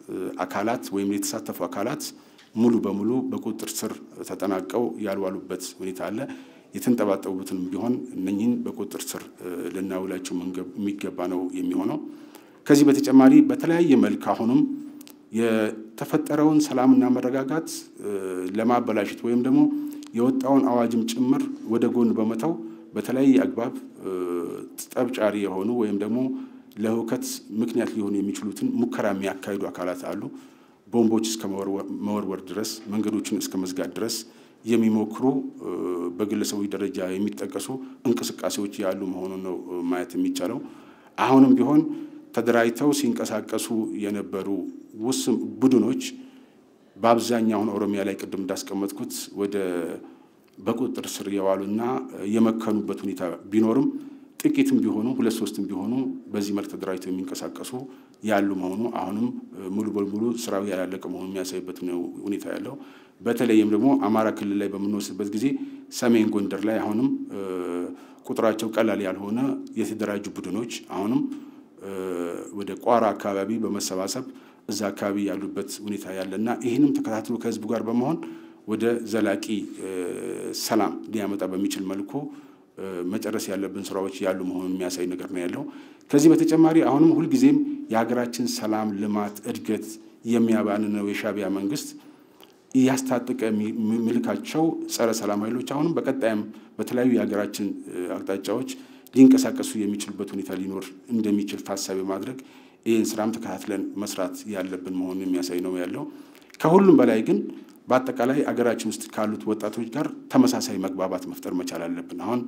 አካላት ወይም የተሳተፉ አካላት ሙሉ በሙሉ በቁጥጥር ስር ተጠናቀው ያልዋሉበት ሁኔታ አለ። የተንጠባጠቡትንም ቢሆን እነኝህን በቁጥጥር ስር ልናውላቸው የሚገባ ነው የሚሆነው። ከዚህ በተጨማሪ በተለያየ መልክ አሁንም የተፈጠረውን ሰላምና መረጋጋት ለማበላሸት ወይም ደግሞ የወጣውን አዋጅም ጭምር ወደ ጎን በመተው በተለያየ አግባብ ጠብጫሪ የሆኑ ወይም ደግሞ ለሁከት ምክንያት ሊሆኑ የሚችሉትን ሙከራ የሚያካሂዱ አካላት አሉ። ቦምቦች እስከ መወርወር ድረስ መንገዶችን እስከ መዝጋት ድረስ የሚሞክሩ በግለሰቦች ደረጃ የሚጠቀሱ እንቅስቃሴዎች ያሉ መሆኑን ነው ማየት የሚቻለው። አሁንም ቢሆን ተደራጅተው ሲንቀሳቀሱ የነበሩ ውስን ቡድኖች በአብዛኛውን ኦሮሚያ ላይ ቅድም እንዳስቀመጥኩት ወደ በቁጥጥር ስር የዋሉና የመከኑበት ሁኔታ ቢኖርም ጥቂትም ቢሆኑ ሁለት ሶስትም ቢሆኑ በዚህ መልክ ተደራጅተው የሚንቀሳቀሱ ያሉ መሆኑ አሁንም ሙሉ በሙሉ ስራው ያላለቀ መሆኑ የሚያሳይበት ሁኔታ ያለው። በተለይም ደግሞ አማራ ክልል ላይ በምንወስድበት ጊዜ ሰሜን ጎንደር ላይ አሁንም ቁጥራቸው ቀላል ያልሆነ የተደራጁ ቡድኖች አሁንም ወደ ቋራ አካባቢ በመሰባሰብ እዛ አካባቢ ያሉበት ሁኔታ ያለና ይህንም ተከታትሎ ከህዝቡ ጋር በመሆን ወደ ዘላቂ ሰላም ሊያመጣ በሚችል መልኩ መጨረስ ያለብን ስራዎች ያሉ መሆኑን የሚያሳይ ነገር ነው ያለው። ከዚህ በተጨማሪ አሁንም ሁልጊዜም የሀገራችን ሰላም፣ ልማት፣ እድገት የሚያባንነው የሻዕቢያ መንግስት እያስታጠቀ የሚልካቸው ጸረ ሰላም ኃይሎች አሁንም በቀጣይም በተለያዩ የሀገራችን አቅጣጫዎች ሊንቀሳቀሱ የሚችሉበት ሁኔታ ሊኖር እንደሚችል ታሳቢ ማድረግ ይህን ስራም ተከታትለን መስራት ያለብን መሆኑን የሚያሳይ ነው ያለው። ከሁሉም በላይ ግን በአጠቃላይ አገራችን ውስጥ ካሉት ወጣቶች ጋር ተመሳሳይ መግባባት መፍጠር መቻል አለብን። አሁን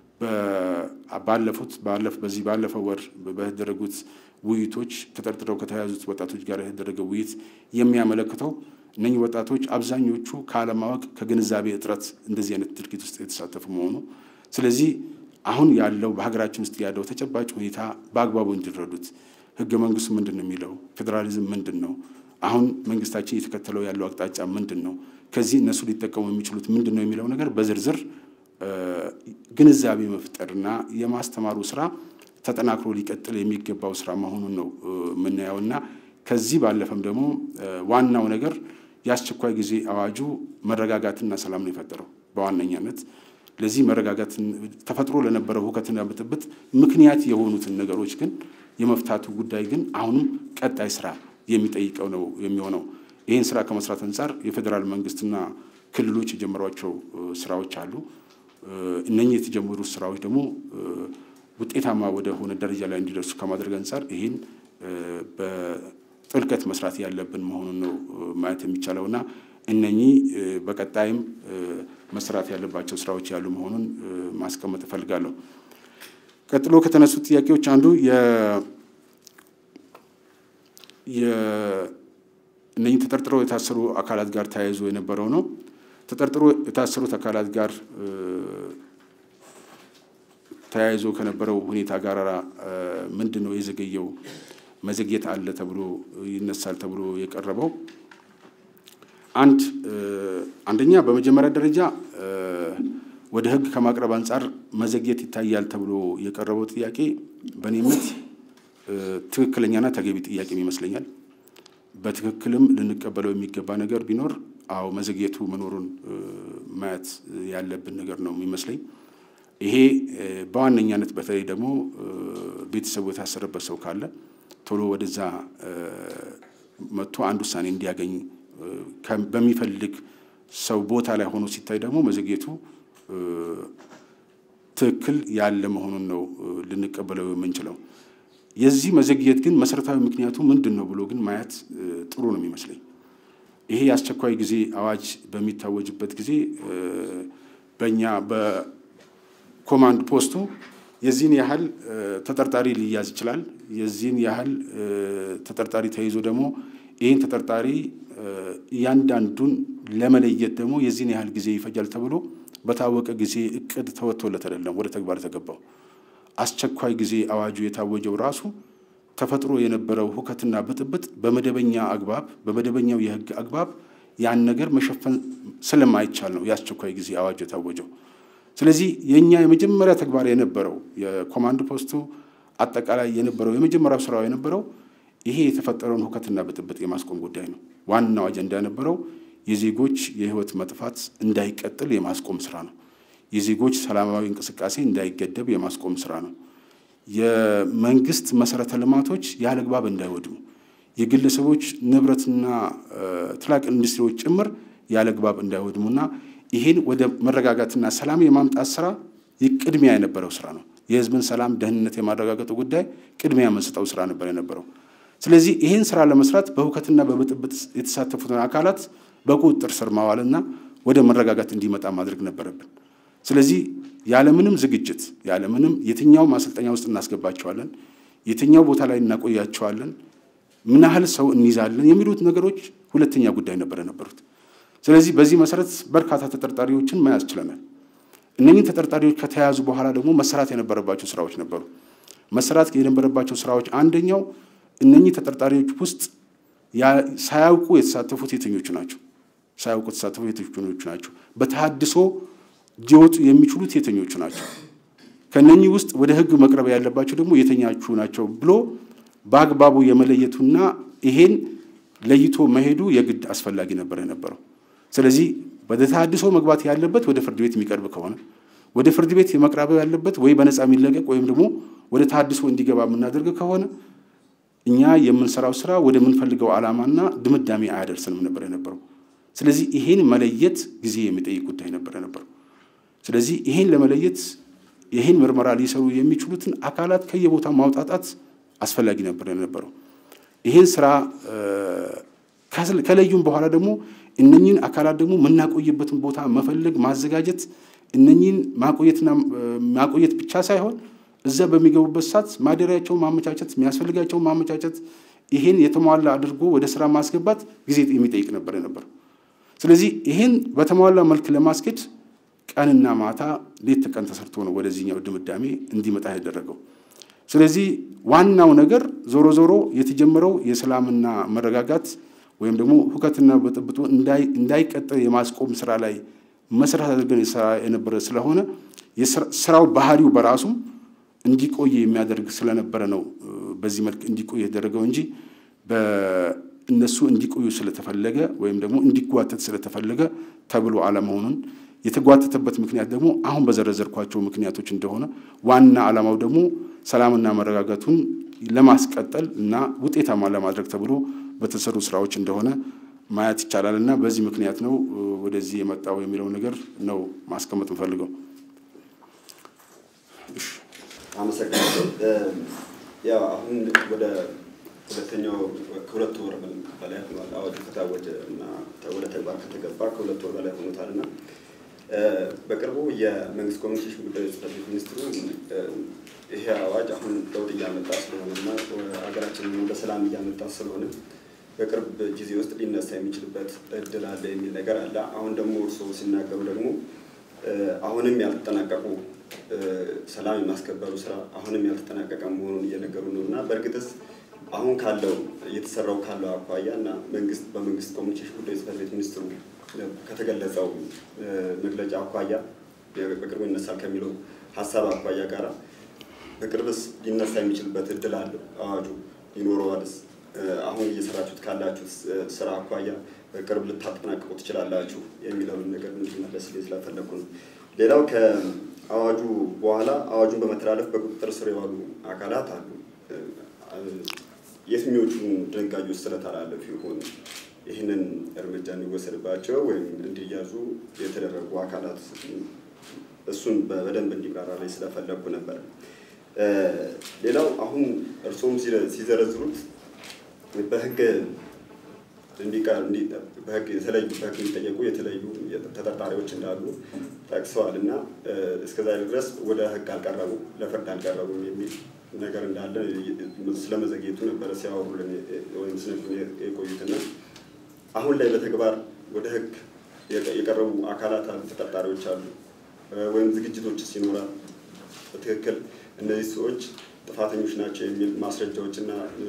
ባለፉት በዚህ ባለፈው ወር በተደረጉት ውይይቶች ተጠርጥረው ከተያዙት ወጣቶች ጋር የተደረገ ውይይት የሚያመለክተው እነኚህ ወጣቶች አብዛኞቹ ካለማወቅ ከግንዛቤ እጥረት እንደዚህ አይነት ድርጊት ውስጥ የተሳተፉ መሆኑ ስለዚህ አሁን ያለው በሀገራችን ውስጥ ያለው ተጨባጭ ሁኔታ በአግባቡ እንዲረዱት ህገ መንግስቱ ምንድን ነው የሚለው፣ ፌዴራሊዝም ምንድን ነው፣ አሁን መንግስታችን እየተከተለው ያለው አቅጣጫ ምንድን ነው፣ ከዚህ እነሱ ሊጠቀሙ የሚችሉት ምንድን ነው የሚለው ነገር በዝርዝር ግንዛቤ መፍጠርና የማስተማሩ ስራ ተጠናክሮ ሊቀጥል የሚገባው ስራ መሆኑን ነው የምናየውና ከዚህ ባለፈም ደግሞ ዋናው ነገር የአስቸኳይ ጊዜ አዋጁ መረጋጋትና ሰላም ነው የፈጠረው በዋነኛነት ለዚህ መረጋጋትን ተፈጥሮ ለነበረው ሁከትና ብጥብጥ ምክንያት የሆኑትን ነገሮች ግን የመፍታቱ ጉዳይ ግን አሁንም ቀጣይ ስራ የሚጠይቀው ነው የሚሆነው። ይህን ስራ ከመስራት አንጻር የፌዴራል መንግስትና ክልሎች የጀመሯቸው ስራዎች አሉ። እነኚህ የተጀመሩ ስራዎች ደግሞ ውጤታማ ወደ ሆነ ደረጃ ላይ እንዲደርሱ ከማድረግ አንጻር ይህን በጥልቀት መስራት ያለብን መሆኑን ነው ማየት የሚቻለው እና እነኚህ በቀጣይም መስራት ያለባቸው ስራዎች ያሉ መሆኑን ማስቀመጥ እፈልጋለሁ። ቀጥሎ ከተነሱት ጥያቄዎች አንዱ እነኚህ ተጠርጥረው የታሰሩ አካላት ጋር ተያይዞ የነበረው ነው። ተጠርጥሮ የታሰሩት አካላት ጋር ተያይዞ ከነበረው ሁኔታ ጋር ምንድን ነው የዘገየው? መዘግየት አለ ተብሎ ይነሳል ተብሎ የቀረበው አንድ አንደኛ በመጀመሪያ ደረጃ ወደ ሕግ ከማቅረብ አንጻር መዘግየት ይታያል ተብሎ የቀረበው ጥያቄ በእኔ እምነት ትክክለኛና ተገቢ ጥያቄም ይመስለኛል። በትክክልም ልንቀበለው የሚገባ ነገር ቢኖር አዎ መዘግየቱ መኖሩን ማየት ያለብን ነገር ነው የሚመስለኝ። ይሄ በዋነኛነት በተለይ ደግሞ ቤተሰቡ የታሰረበት ሰው ካለ ቶሎ ወደዛ መጥቶ አንድ ውሳኔ እንዲያገኝ በሚፈልግ ሰው ቦታ ላይ ሆኖ ሲታይ ደግሞ መዘግየቱ ትክክል ያለ መሆኑን ነው ልንቀበለው የምንችለው። የዚህ መዘግየት ግን መሰረታዊ ምክንያቱ ምንድን ነው ብሎ ግን ማየት ጥሩ ነው የሚመስለኝ። ይሄ የአስቸኳይ ጊዜ አዋጅ በሚታወጅበት ጊዜ በእኛ በኮማንድ ፖስቱ የዚህን ያህል ተጠርጣሪ ሊያዝ ይችላል፣ የዚህን ያህል ተጠርጣሪ ተይዞ ደግሞ ይህን ተጠርጣሪ እያንዳንዱን ለመለየት ደግሞ የዚህን ያህል ጊዜ ይፈጃል ተብሎ በታወቀ ጊዜ እቅድ ተወጥቶለት አይደለም ወደ ተግባር የተገባው። አስቸኳይ ጊዜ አዋጁ የታወጀው ራሱ ተፈጥሮ የነበረው ሁከትና ብጥብጥ በመደበኛ አግባብ በመደበኛው የሕግ አግባብ ያን ነገር መሸፈን ስለማይቻል ነው የአስቸኳይ ጊዜ አዋጁ የታወጀው። ስለዚህ የእኛ የመጀመሪያ ተግባር የነበረው የኮማንድ ፖስቱ አጠቃላይ የነበረው የመጀመሪያው ስራው የነበረው ይሄ የተፈጠረውን ሁከትና ብጥብጥ የማስቆም ጉዳይ ነው። ዋናው አጀንዳ የነበረው የዜጎች የህይወት መጥፋት እንዳይቀጥል የማስቆም ስራ ነው። የዜጎች ሰላማዊ እንቅስቃሴ እንዳይገደብ የማስቆም ስራ ነው። የመንግስት መሰረተ ልማቶች ያለግባብ እንዳይወድሙ፣ የግለሰቦች ንብረትና ትላቅ ኢንዱስትሪዎች ጭምር ያለግባብ እንዳይወድሙና ይሄን ወደ መረጋጋትና ሰላም የማምጣት ስራ ቅድሚያ የነበረው ስራ ነው። የህዝብን ሰላም ደህንነት የማረጋገጡ ጉዳይ ቅድሚያ የምንሰጠው ስራ ነበር የነበረው። ስለዚህ ይህን ስራ ለመስራት በሁከትና በብጥብጥ የተሳተፉትን አካላት በቁጥጥር ስር ማዋልና ወደ መረጋጋት እንዲመጣ ማድረግ ነበረብን። ስለዚህ ያለምንም ዝግጅት ያለምንም የትኛው ማሰልጠኛ ውስጥ እናስገባቸዋለን፣ የትኛው ቦታ ላይ እናቆያቸዋለን፣ ምን ያህል ሰው እንይዛለን የሚሉት ነገሮች ሁለተኛ ጉዳይ ነበር የነበሩት። ስለዚህ በዚህ መሰረት በርካታ ተጠርጣሪዎችን መያዝ ችለናል። እነኚህ ተጠርጣሪዎች ከተያዙ በኋላ ደግሞ መሰራት የነበረባቸው ስራዎች ነበሩ። መሰራት የነበረባቸው ስራዎች አንደኛው እነኚህ ተጠርጣሪዎች ውስጥ ሳያውቁ የተሳተፉት የትኞቹ ናቸው? ሳያውቁ የተሳተፉት የትኞቹ ናቸው? በተሃድሶ ሊወጡ የሚችሉት የትኞቹ ናቸው? ከነኚህ ውስጥ ወደ ህግ መቅረብ ያለባቸው ደግሞ የተኛቹ ናቸው ብሎ በአግባቡ የመለየቱና ይሄን ለይቶ መሄዱ የግድ አስፈላጊ ነበር የነበረው። ስለዚህ ወደ ተሃድሶ መግባት ያለበት ወደ ፍርድ ቤት የሚቀርብ ከሆነ ወደ ፍርድ ቤት የመቅረብ ያለበት ወይ በነፃ የሚለቀቅ ወይም ደግሞ ወደ ተሃድሶ እንዲገባ የምናደርግ ከሆነ እኛ የምንሰራው ስራ ወደምንፈልገው ዓላማና ድምዳሜ አያደርስንም ነበር የነበረው። ስለዚህ ይሄን መለየት ጊዜ የሚጠይቅ ጉዳይ ነበር የነበረው። ስለዚህ ይሄን ለመለየት ይሄን ምርመራ ሊሰሩ የሚችሉትን አካላት ከየቦታው ማውጣጣት አስፈላጊ ነበር የነበረው። ይሄን ስራ ከለዩም በኋላ ደግሞ እነኚህን አካላት ደግሞ የምናቆይበትን ቦታ መፈለግ፣ ማዘጋጀት እነኚህን ማቆየትና ማቆየት ብቻ ሳይሆን እዛ በሚገቡበት ሰዓት ማደሪያቸውን ማመቻቸት፣ የሚያስፈልጋቸውን ማመቻቸት፣ ይሄን የተሟላ አድርጎ ወደ ስራ ማስገባት ጊዜ የሚጠይቅ ነበር የነበረው። ስለዚህ ይሄን በተሟላ መልክ ለማስኬድ ቀንና ማታ ሌት ተቀን ተሰርቶ ነው ወደዚህኛው ድምዳሜ እንዲመጣ ያደረገው። ስለዚህ ዋናው ነገር ዞሮ ዞሮ የተጀመረው የሰላምና መረጋጋት ወይም ደግሞ ሁከትና ብጥብጡ እንዳይቀጥል የማስቆም ስራ ላይ መሰረት አድርገን የሰራ የነበረ ስለሆነ ስራው ባህሪው በራሱም እንዲቆይ የሚያደርግ ስለነበረ ነው በዚህ መልክ እንዲቆይ የተደረገው እንጂ በእነሱ እንዲቆዩ ስለተፈለገ ወይም ደግሞ እንዲጓተት ስለተፈለገ ተብሎ አለመሆኑን የተጓተተበት ምክንያት ደግሞ አሁን በዘረዘርኳቸው ምክንያቶች እንደሆነ ዋና ዓላማው ደግሞ ሰላምና መረጋጋቱን ለማስቀጠል እና ውጤታማ ለማድረግ ተብሎ በተሰሩ ስራዎች እንደሆነ ማየት ይቻላል እና በዚህ ምክንያት ነው ወደዚህ የመጣው የሚለው ነገር ነው ማስቀመጥ እንፈልገው። አመሰግናለሁ። ያው አሁን ወደ ሁለተኛው ከሁለት ወር በላይ ሆኗል አዋጁ ከታወጀ እና ወደ ተግባር ከተገባ ከሁለት ወር በላይ ሆኖታል እና በቅርቡ የመንግስት ኮሚኒኬሽን ጉዳዮች ጽሕፈት ቤት ሚኒስትሩ ይሄ አዋጅ አሁን ለውጥ እያመጣ ስለሆነ እና ሀገራችንን ወደ ሰላም እያመጣ ስለሆነ በቅርብ ጊዜ ውስጥ ሊነሳ የሚችልበት እድል አለ የሚል ነገር አለ። አሁን ደግሞ እርስዎ ሲናገሩ ደግሞ አሁንም ያልተጠናቀቁ ሰላም የማስከበሩ ስራ አሁንም ያልተጠናቀቀ መሆኑን እየነገሩ ነው እና በእርግጥስ አሁን ካለው እየተሰራው ካለው አኳያ እና መንግስት በመንግስት ኮሚኒኬሽን ጉዳዮች ጽሕፈት ቤት ሚኒስትሩ ከተገለጸው መግለጫ አኳያ በቅርቡ ይነሳል ከሚለው ሀሳብ አኳያ ጋራ በቅርብስ ሊነሳ የሚችልበት እድል አለው አዋጁ ይኖረዋልስ? አሁን እየሰራችሁት ካላችሁት ስራ አኳያ በቅርብ ልታጠናቅቁ ትችላላችሁ የሚለውን ነገር እንዲመለስ ስለፈለኩ ነው። ሌላው ከአዋጁ በኋላ አዋጁን በመተላለፍ በቁጥጥር ስር የዋሉ አካላት አሉ። የትኞቹን ድንጋጌዎች ስለተላለፉ ይሆን ይህንን እርምጃ እንዲወሰድባቸው ወይም እንዲያዙ የተደረጉ አካላት እሱን በደንብ እንዲብራራ ላይ ስለፈለግኩ ነበር። ሌላው አሁን እርስዎም ሲዘረዝሩት በህግ በህግ የተለዩ በህግ የሚጠየቁ የተለዩ ተጠርጣሪዎች እንዳሉ ጠቅሰዋል እና እስከዛ ድረስ ወደ ህግ አልቀረቡ ለፍርድ አልቀረቡም የሚል ነገር እንዳለ ስለመዘግየቱ ነበረ ሲያወሩልን ወይም ስነግሩን የቆዩትና አሁን ላይ በተግባር ወደ ህግ የቀረቡ አካላት አሉ፣ ተጠርጣሪዎች አሉ ወይም ዝግጅቶችስ ይኖራል? በትክክል እነዚህ ሰዎች ጥፋተኞች ናቸው የሚል ማስረጃዎችና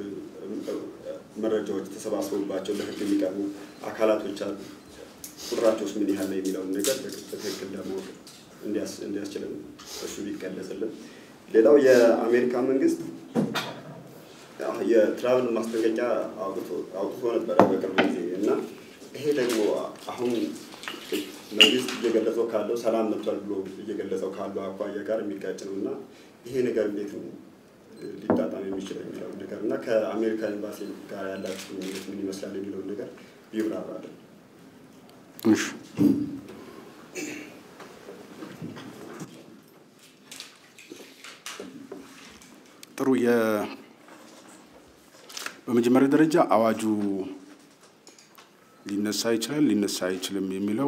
መረጃዎች ተሰባስበውባቸው ለህግ የሚቀርቡ አካላቶች አሉ። ቁጥራቸውስ ምን ያህል ነው የሚለውን ነገር በትክክል ለማወቅ እንዲያስችልን እሱ ቢገለጽልን። ሌላው የአሜሪካ መንግስት የትራቭል ማስጠንቀቂያ አውጥቶ ነበረ በቅርብ ጊዜ እና ይሄ ደግሞ አሁን መንግስት እየገለጸው ካለው ሰላም መጥቷል ብሎ እየገለጸው ካለው አኳያ ጋር የሚጋጭ ነው እና ይሄ ነገር እንዴት ነው ሊጣጣም የሚችለው የሚለውን ነገር እና ከአሜሪካ ኤምባሲ ጋር ያላችሁ ግንኙነት ምን ይመስላል የሚለውን ነገር ቢብራራለን። እሺ ጥሩ የ በመጀመሪያ ደረጃ አዋጁ ሊነሳ ይችላል ሊነሳ አይችልም የሚለው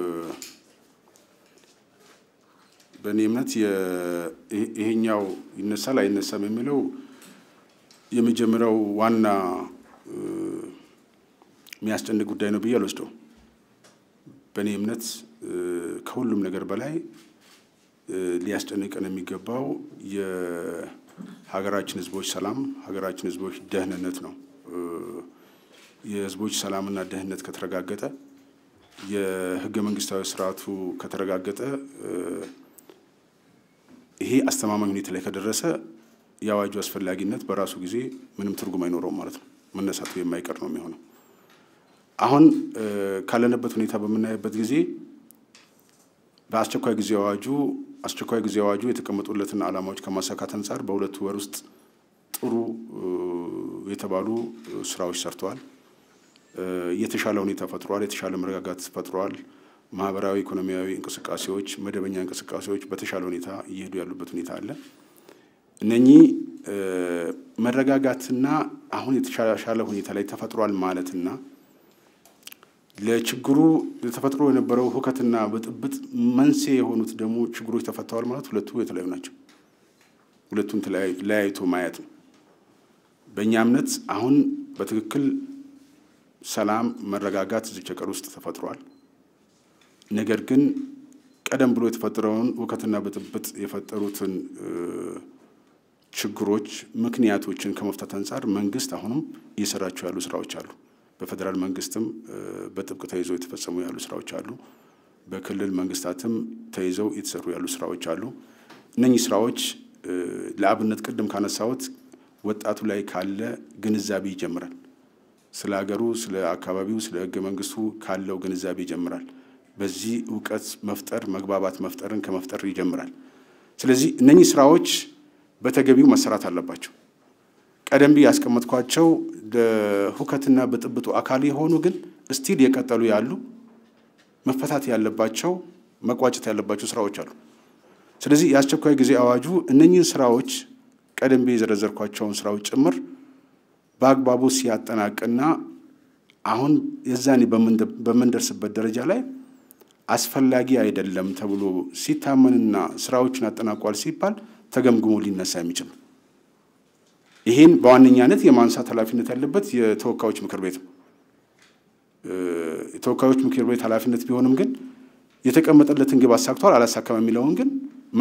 በእኔ እምነት ይሄኛው ይነሳል አይነሳም የሚለው የመጀመሪያው ዋና የሚያስጨንቅ ጉዳይ ነው ብዬ አልወስደው። በእኔ እምነት ከሁሉም ነገር በላይ ሊያስጨንቀን የሚገባው የሀገራችን ሕዝቦች ሰላም፣ ሀገራችን ሕዝቦች ደህንነት ነው። የሕዝቦች ሰላምና ደህንነት ከተረጋገጠ የህገ መንግስታዊ ስርዓቱ ከተረጋገጠ ይሄ አስተማማኝ ሁኔታ ላይ ከደረሰ የአዋጁ አስፈላጊነት በራሱ ጊዜ ምንም ትርጉም አይኖረውም ማለት ነው። መነሳቱ የማይቀር ነው የሚሆነው። አሁን ካለንበት ሁኔታ በምናይበት ጊዜ በአስቸኳይ ጊዜ አዋጁ አስቸኳይ ጊዜ አዋጁ የተቀመጡለትን ዓላማዎች ከማሳካት አንጻር በሁለቱ ወር ውስጥ ጥሩ የተባሉ ስራዎች ሰርተዋል። የተሻለ ሁኔታ ፈጥሯል። የተሻለ መረጋጋት ፈጥሯል። ማህበራዊ፣ ኢኮኖሚያዊ እንቅስቃሴዎች፣ መደበኛ እንቅስቃሴዎች በተሻለ ሁኔታ እየሄዱ ያሉበት ሁኔታ አለ። እነኚህ መረጋጋትና አሁን የተሻሻለ ሁኔታ ላይ ተፈጥሯል ማለትና ለችግሩ ተፈጥሮ የነበረው ሁከትና ብጥብጥ መንስኤ የሆኑት ደግሞ ችግሮች ተፈተዋል ማለት ሁለቱ የተለያዩ ናቸው። ሁለቱን ለያይቶ ማየት ነው። በእኛ እምነት አሁን በትክክል ሰላም፣ መረጋጋት እዚህ ሀገር ውስጥ ተፈጥሯል። ነገር ግን ቀደም ብሎ የተፈጠረውን ሁከትና ብጥብጥ የፈጠሩትን ችግሮች ምክንያቶችን ከመፍታት አንጻር መንግስት አሁንም እየሰራቸው ያሉ ስራዎች አሉ። በፌዴራል መንግስትም በጥብቅ ተይዘው የተፈጸሙ ያሉ ስራዎች አሉ። በክልል መንግስታትም ተይዘው የተሰሩ ያሉ ስራዎች አሉ። እነኚህ ስራዎች ለአብነት ቅድም ካነሳሁት ወጣቱ ላይ ካለ ግንዛቤ ይጀምራል። ስለ ሀገሩ፣ ስለ አካባቢው፣ ስለ ህገ መንግስቱ ካለው ግንዛቤ ይጀምራል። በዚህ እውቀት መፍጠር መግባባት መፍጠርን ከመፍጠር ይጀምራል። ስለዚህ እነኚህ ስራዎች በተገቢው መሰራት አለባቸው። ቀደም ብዬ ያስቀመጥኳቸው ለሁከትና ብጥብጡ አካል የሆኑ ግን እስቲል የቀጠሉ ያሉ መፈታት ያለባቸው መቋጨት ያለባቸው ስራዎች አሉ። ስለዚህ የአስቸኳይ ጊዜ አዋጁ እነኚህን ስራዎች ቀደም ብዬ የዘረዘርኳቸውን ስራዎች ጭምር በአግባቡ ሲያጠናቅና አሁን የዛኔ በምንደርስበት ደረጃ ላይ አስፈላጊ አይደለም ተብሎ ሲታመንና ስራዎችን አጠናቋል ሲባል ተገምግሞ ሊነሳ የሚችል ነው። ይህን በዋነኛነት የማንሳት ኃላፊነት ያለበት የተወካዮች ምክር ቤት ነው። የተወካዮች ምክር ቤት ኃላፊነት ቢሆንም ግን የተቀመጠለትን ግብ አሳክቷል አላሳካም የሚለውን ግን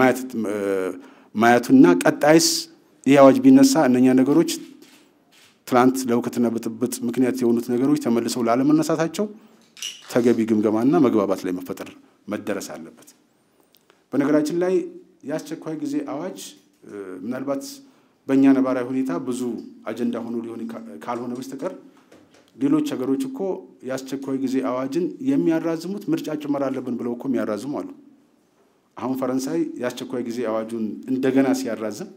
ማየቱና ቀጣይስ ይህ አዋጅ ቢነሳ እነኛ ነገሮች ትላንት ለሁከትና ብጥብጥ ምክንያት የሆኑት ነገሮች ተመልሰው ላለመነሳታቸው ተገቢ ግምገማና መግባባት ላይ መፈጠር መደረስ አለበት። በነገራችን ላይ የአስቸኳይ ጊዜ አዋጅ ምናልባት በእኛ ነባራዊ ሁኔታ ብዙ አጀንዳ ሆኖ ሊሆን ካልሆነ በስተቀር ሌሎች ሀገሮች እኮ የአስቸኳይ ጊዜ አዋጅን የሚያራዝሙት ምርጫ ጭመር አለብን ብለው እኮ የሚያራዝሙ አሉ። አሁን ፈረንሳይ የአስቸኳይ ጊዜ አዋጁን እንደገና ሲያራዝም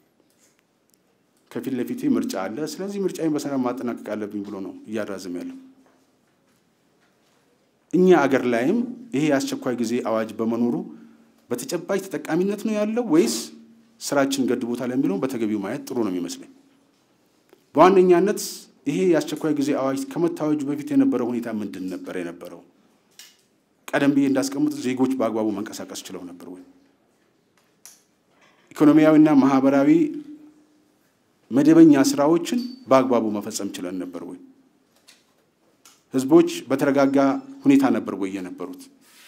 ከፊት ለፊቴ ምርጫ አለ፣ ስለዚህ ምርጫዬን በሰላም ማጠናቀቅ አለብኝ ብሎ ነው እያራዝም ያለው። እኛ አገር ላይም ይሄ የአስቸኳይ ጊዜ አዋጅ በመኖሩ በተጨባጭ ተጠቃሚነት ነው ያለው ወይስ ስራችን ገድቦታል የሚለውን በተገቢው ማየት ጥሩ ነው የሚመስለኝ። በዋነኛነት ይሄ የአስቸኳይ ጊዜ አዋጅ ከመታወጁ በፊት የነበረው ሁኔታ ምንድን ነበር የነበረው? ቀደም ብዬ እንዳስቀምጥ ዜጎች በአግባቡ መንቀሳቀስ ችለው ነበር ወይ? ኢኮኖሚያዊና ማህበራዊ መደበኛ ስራዎችን በአግባቡ መፈጸም ችለን ነበር ወይ? ህዝቦች በተረጋጋ ሁኔታ ነበር ወይ የነበሩት?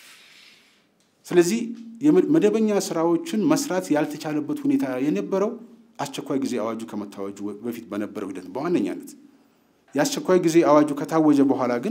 ስለዚህ መደበኛ ስራዎችን መስራት ያልተቻለበት ሁኔታ የነበረው አስቸኳይ ጊዜ አዋጁ ከመታወጁ በፊት በነበረው ሂደት በዋነኛነት የአስቸኳይ ጊዜ አዋጁ ከታወጀ በኋላ ግን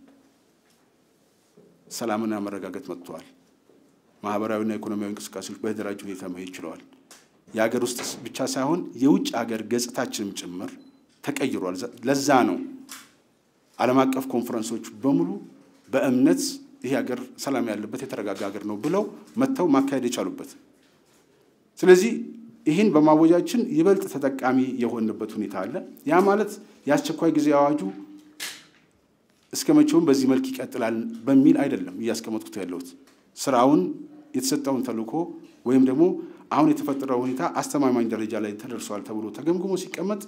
ሰላምና መረጋጋት መጥተዋል። ማህበራዊና ኢኮኖሚያዊ እንቅስቃሴዎች በተደራጀ ሁኔታ መሄድ ችለዋል። የሀገር ውስጥ ብቻ ሳይሆን የውጭ ሀገር ገጽታችንም ጭምር ተቀይሯል። ለዛ ነው ዓለም አቀፍ ኮንፈረንሶች በሙሉ በእምነት ይህ ሀገር ሰላም ያለበት የተረጋጋ ሀገር ነው ብለው መጥተው ማካሄድ የቻሉበት። ስለዚህ ይህን በማወጃችን ይበልጥ ተጠቃሚ የሆንበት ሁኔታ አለ። ያ ማለት የአስቸኳይ ጊዜ አዋጁ እስከ መቼውም በዚህ መልክ ይቀጥላል በሚል አይደለም እያስቀመጥኩት ያለሁት ስራውን የተሰጠውን ተልዕኮ ወይም ደግሞ አሁን የተፈጠረው ሁኔታ አስተማማኝ ደረጃ ላይ ተደርሷል ተብሎ ተገምግሞ ሲቀመጥ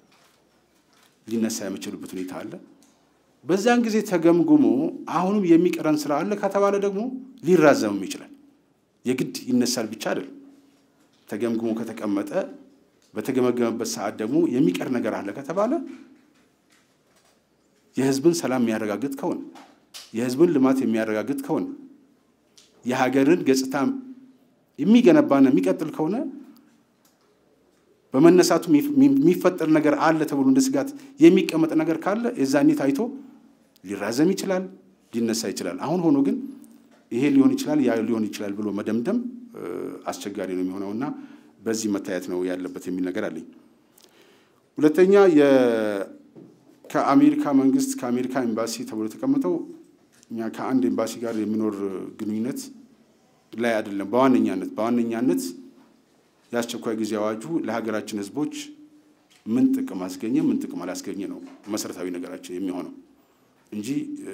ሊነሳ የመችልበት ሁኔታ አለ። በዛን ጊዜ ተገምግሞ አሁንም የሚቀረን ስራ አለ ከተባለ ደግሞ ሊራዘምም ይችላል። የግድ ይነሳል ብቻ አይደለም። ተገምግሞ ከተቀመጠ በተገመገመበት ሰዓት ደግሞ የሚቀር ነገር አለ ከተባለ የህዝብን ሰላም የሚያረጋግጥ ከሆነ የህዝብን ልማት የሚያረጋግጥ ከሆነ የሀገርን ገጽታ የሚገነባና የሚቀጥል ከሆነ በመነሳቱ የሚፈጠር ነገር አለ ተብሎ እንደ ስጋት የሚቀመጥ ነገር ካለ የዛኔ ታይቶ ሊራዘም ይችላል፣ ሊነሳ ይችላል። አሁን ሆኖ ግን ይሄ ሊሆን ይችላል፣ ያ ሊሆን ይችላል ብሎ መደምደም አስቸጋሪ ነው የሚሆነው እና በዚህ መታየት ነው ያለበት የሚል ነገር አለኝ። ሁለተኛ ከአሜሪካ መንግስት ከአሜሪካ ኤምባሲ ተብሎ የተቀመጠው እኛ ከአንድ ኤምባሲ ጋር የሚኖር ግንኙነት ላይ አይደለም። በዋነኛነት በዋነኛነት የአስቸኳይ ጊዜ አዋጁ ለሀገራችን ህዝቦች ምን ጥቅም አስገኘ፣ ምን ጥቅም አላስገኘ ነው መሰረታዊ ነገራችን የሚሆነው እንጂ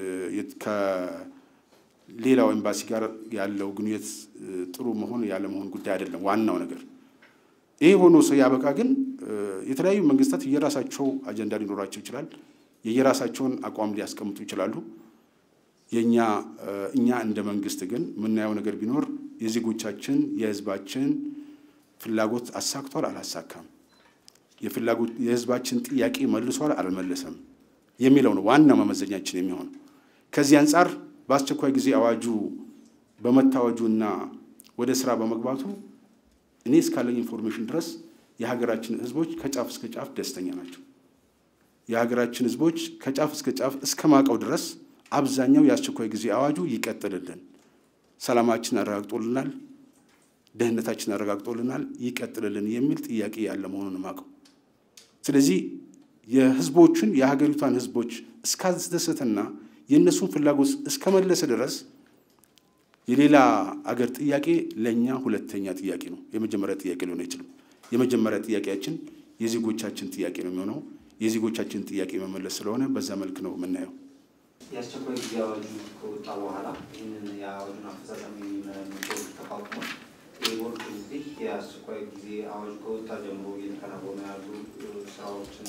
ከሌላው ኤምባሲ ጋር ያለው ግንኙነት ጥሩ መሆን ያለመሆን ጉዳይ አይደለም። ዋናው ነገር ይሄ ሆኖ ሰው ያበቃ ግን የተለያዩ መንግስታት የየራሳቸው አጀንዳ ሊኖራቸው ይችላል። የየራሳቸውን አቋም ሊያስቀምጡ ይችላሉ። የእኛ እኛ እንደ መንግስት ግን የምናየው ነገር ቢኖር የዜጎቻችን የህዝባችን ፍላጎት አሳክቷል አላሳካም፣ የፍላጎት የህዝባችን ጥያቄ መልሷል አልመለሰም የሚለው ነው ዋናው መመዘኛችን የሚሆነው። ከዚህ አንጻር በአስቸኳይ ጊዜ አዋጁ በመታወጁና ወደ ስራ በመግባቱ እኔ እስካለኝ ኢንፎርሜሽን ድረስ የሀገራችን ህዝቦች ከጫፍ እስከ ጫፍ ደስተኛ ናቸው። የሀገራችን ህዝቦች ከጫፍ እስከ ጫፍ እስከ ማቀው ድረስ አብዛኛው የአስቸኳይ ጊዜ አዋጁ ይቀጥልልን፣ ሰላማችን አረጋግጦልናል፣ ደህንነታችን አረጋግጦልናል፣ ይቀጥልልን የሚል ጥያቄ ያለ መሆኑን ማቀው። ስለዚህ የህዝቦችን የሀገሪቷን ህዝቦች እስካስደሰተና የእነሱን ፍላጎት እስከመለሰ ድረስ የሌላ አገር ጥያቄ ለእኛ ሁለተኛ ጥያቄ ነው። የመጀመሪያ ጥያቄ ሊሆን አይችልም። የመጀመሪያ ጥያቄያችን የዜጎቻችን ጥያቄ ነው የሚሆነው። የዜጎቻችን ጥያቄ መመለስ ስለሆነ በዛ መልክ ነው የምናየው። የአስቸኳይ ጊዜ አዋጁ ከወጣ በኋላ ይህንን የአዋጁን አፈጻጸም የሚመረምር ቦርድ ተቋቁሞ ይህ ቦርድ እንግዲህ የአስቸኳይ ጊዜ አዋጁ ከወጣ ጀምሮ እየተከናወኑ ያሉ ስራዎችን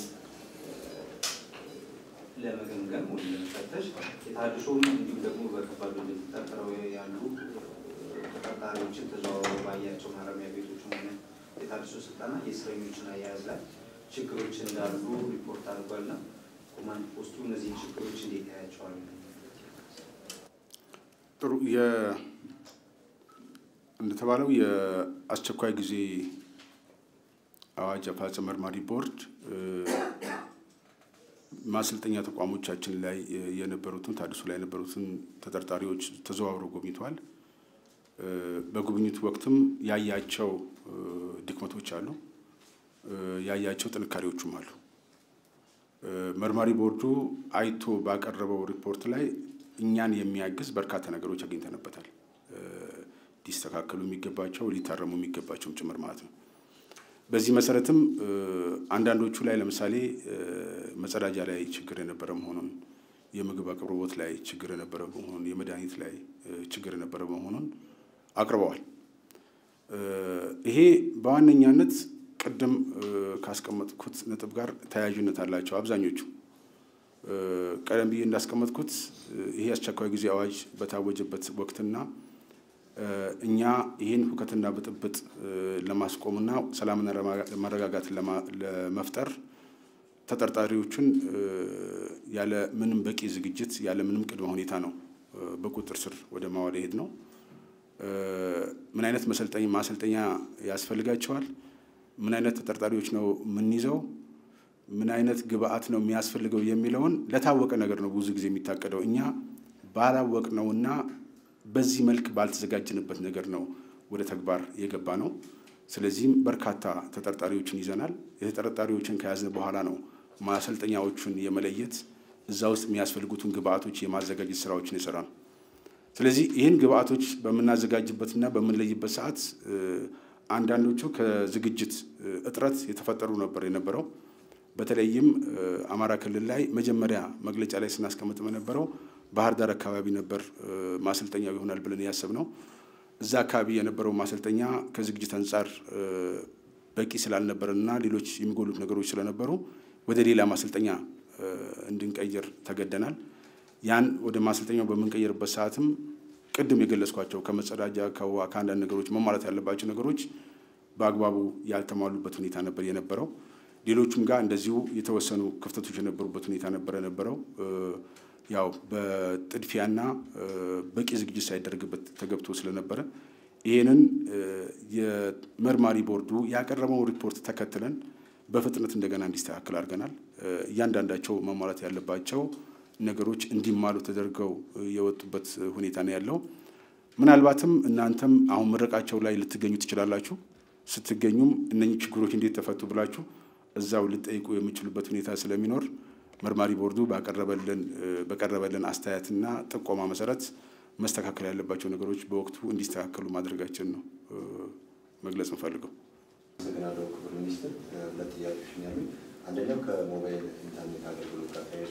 ለመገምገም ወይም ለመፈተሽ የታድሶም እንዲሁም ደግሞ በከባድ ወንጀል ተጠርጥረው ያሉ ተጠርጣሪዎችን ተዘዋውሮ ባያቸው ማረሚያ ቤቶችም ሆነ የታድሶ ስልጠና የእስረኞችን አያያዝ ላይ ችግሮች እንዳሉ ሪፖርት አድርጓልና ኮማንድ ፖስቱ እነዚህን ችግሮች እንዴት ያያቸዋል? ጥሩ እንደተባለው የአስቸኳይ ጊዜ አዋጅ አፈጻጸም መርማሪ ቦርድ ማሰልጠኛ ተቋሞቻችን ላይ የነበሩትን ታድሶ ላይ የነበሩትን ተጠርጣሪዎች ተዘዋውሮ ጎብኝተዋል። በጉብኝቱ ወቅትም ያያቸው ድክመቶች አሉ፣ ያያቸው ጥንካሬዎቹም አሉ። መርማሪ ቦርዱ አይቶ ባቀረበው ሪፖርት ላይ እኛን የሚያግዝ በርካታ ነገሮች አግኝተንበታል። ሊስተካከሉ የሚገባቸው ሊታረሙ የሚገባቸውም ጭምር ማለት ነው። በዚህ መሰረትም አንዳንዶቹ ላይ ለምሳሌ መጸዳጃ ላይ ችግር የነበረ መሆኑን፣ የምግብ አቅርቦት ላይ ችግር የነበረ መሆኑን፣ የመድኃኒት ላይ ችግር የነበረ መሆኑን አቅርበዋል። ይሄ በዋነኛነት ቅድም ካስቀመጥኩት ነጥብ ጋር ተያያዥነት አላቸው አብዛኞቹ። ቀደም ብዬ እንዳስቀመጥኩት ይሄ አስቸኳይ ጊዜ አዋጅ በታወጀበት ወቅትና እኛ ይህን ሁከትና ብጥብጥ ለማስቆምና ሰላምና መረጋጋት ለመፍጠር ተጠርጣሪዎቹን ያለ ምንም በቂ ዝግጅት ያለ ምንም ቅድመ ሁኔታ ነው በቁጥጥር ስር ወደ ማዋል ሄድ ነው። ምን አይነት መሰልጠኛ ማሰልጠኛ ያስፈልጋቸዋል? ምን አይነት ተጠርጣሪዎች ነው የምንይዘው? ምን አይነት ግብአት ነው የሚያስፈልገው የሚለውን ለታወቀ ነገር ነው ብዙ ጊዜ የሚታቀደው። እኛ ባላወቅነውና በዚህ መልክ ባልተዘጋጀንበት ነገር ነው ወደ ተግባር የገባ ነው። ስለዚህም በርካታ ተጠርጣሪዎችን ይዘናል። የተጠርጣሪዎችን ከያዝን በኋላ ነው ማሰልጠኛዎቹን የመለየት እዛ ውስጥ የሚያስፈልጉትን ግብአቶች የማዘጋጀት ስራዎችን የሰራ ነው። ስለዚህ ይህን ግብአቶች በምናዘጋጅበትና በምንለይበት ሰዓት አንዳንዶቹ ከዝግጅት እጥረት የተፈጠሩ ነበር የነበረው። በተለይም አማራ ክልል ላይ መጀመሪያ መግለጫ ላይ ስናስቀምጥ የነበረው ባህር ዳር አካባቢ ነበር ማሰልጠኛው ይሆናል ብለን ያሰብነው። እዛ አካባቢ የነበረው ማሰልጠኛ ከዝግጅት አንጻር በቂ ስላልነበረና ሌሎች የሚጎሉት ነገሮች ስለነበሩ ወደ ሌላ ማሰልጠኛ እንድንቀይር ተገደናል። ያን ወደ ማሰልጠኛው በምንቀይርበት ሰዓትም ቅድም የገለጽኳቸው ከመጸዳጃ ከውሃ ከአንዳንድ ነገሮች መሟላት ያለባቸው ነገሮች በአግባቡ ያልተሟሉበት ሁኔታ ነበር የነበረው። ሌሎቹም ጋር እንደዚሁ የተወሰኑ ክፍተቶች የነበሩበት ሁኔታ ነበረ ነበረው ያው በጥድፊያና በቂ ዝግጅት ሳይደረግበት ተገብቶ ስለነበረ ይህንን የመርማሪ ቦርዱ ያቀረበውን ሪፖርት ተከትለን በፍጥነት እንደገና እንዲስተካከል አድርገናል። እያንዳንዳቸው መሟላት ያለባቸው ነገሮች እንዲሟሉ ተደርገው የወጡበት ሁኔታ ነው ያለው። ምናልባትም እናንተም አሁን ምረቃቸው ላይ ልትገኙ ትችላላችሁ። ስትገኙም እነኚህ ችግሮች እንዴት ተፈቱ ብላችሁ እዛው ልጠይቁ የሚችሉበት ሁኔታ ስለሚኖር መርማሪ ቦርዱ ባቀረበልን በቀረበልን አስተያየትና ጥቆማ መሰረት መስተካከል ያለባቸው ነገሮች በወቅቱ እንዲስተካከሉ ማድረጋችን ነው መግለጽ እንፈልገው። አመሰግናለሁ ክቡር ሚኒስትር። ሁለት ጥያቄዎች ነው ያሉኝ። አንደኛው ከሞባይል ኢንተርኔት አገልግሎት ጋር ተያይዞ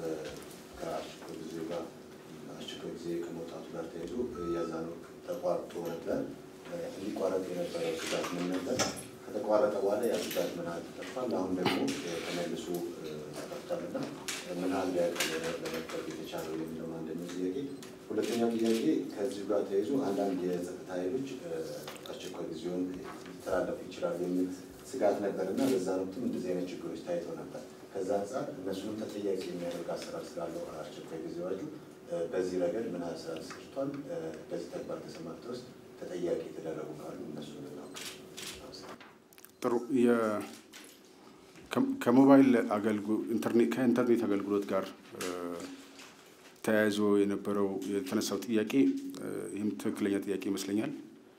ከአስቸኳይ ጊዜ ጋር አስቸኳይ ጊዜ ከመውጣቱ ጋር ተያይዞ ያዛነው ተቋርጦ ነበር። እንዲቋረጥ የነበረው ስጋት ምን ነበር? ከተቋረጠ በኋላ ያ ስጋት ምን ያህል ተጠፋል? አሁን ደግሞ ተመልሶ ተጠፍቷልና ምን ያህል ለመጠቅ የተቻለው የሚለው አንደኛው ጥያቄ። ሁለተኛው ጥያቄ ከዚሁ ጋር ተያይዞ አንዳንድ የጸጥታ ኃይሎች አስቸኳይ ጊዜውን ሊተላለፉ ይችላሉ የሚል ስጋት ነበር እና በዛ ወቅትም እንደዚህ አይነት ችግሮች ታይተው ነበር። ከዛ አንጻር እነሱንም ተጠያቂ የሚያደርግ አሰራር ስላለው አስቸኳይ ጊዜ አዋጁ በዚህ ረገድ ምን ያህል ስራ ተሰርቷል? በዚህ ተግባር ተሰማርተው ውስጥ ተጠያቂ የተደረጉ ካሉ እነሱ ልናውቅ። ጥሩ ከሞባይል ኢንተርኔት ከኢንተርኔት አገልግሎት ጋር ተያይዞ የነበረው የተነሳው ጥያቄ ይህም ትክክለኛ ጥያቄ ይመስለኛል።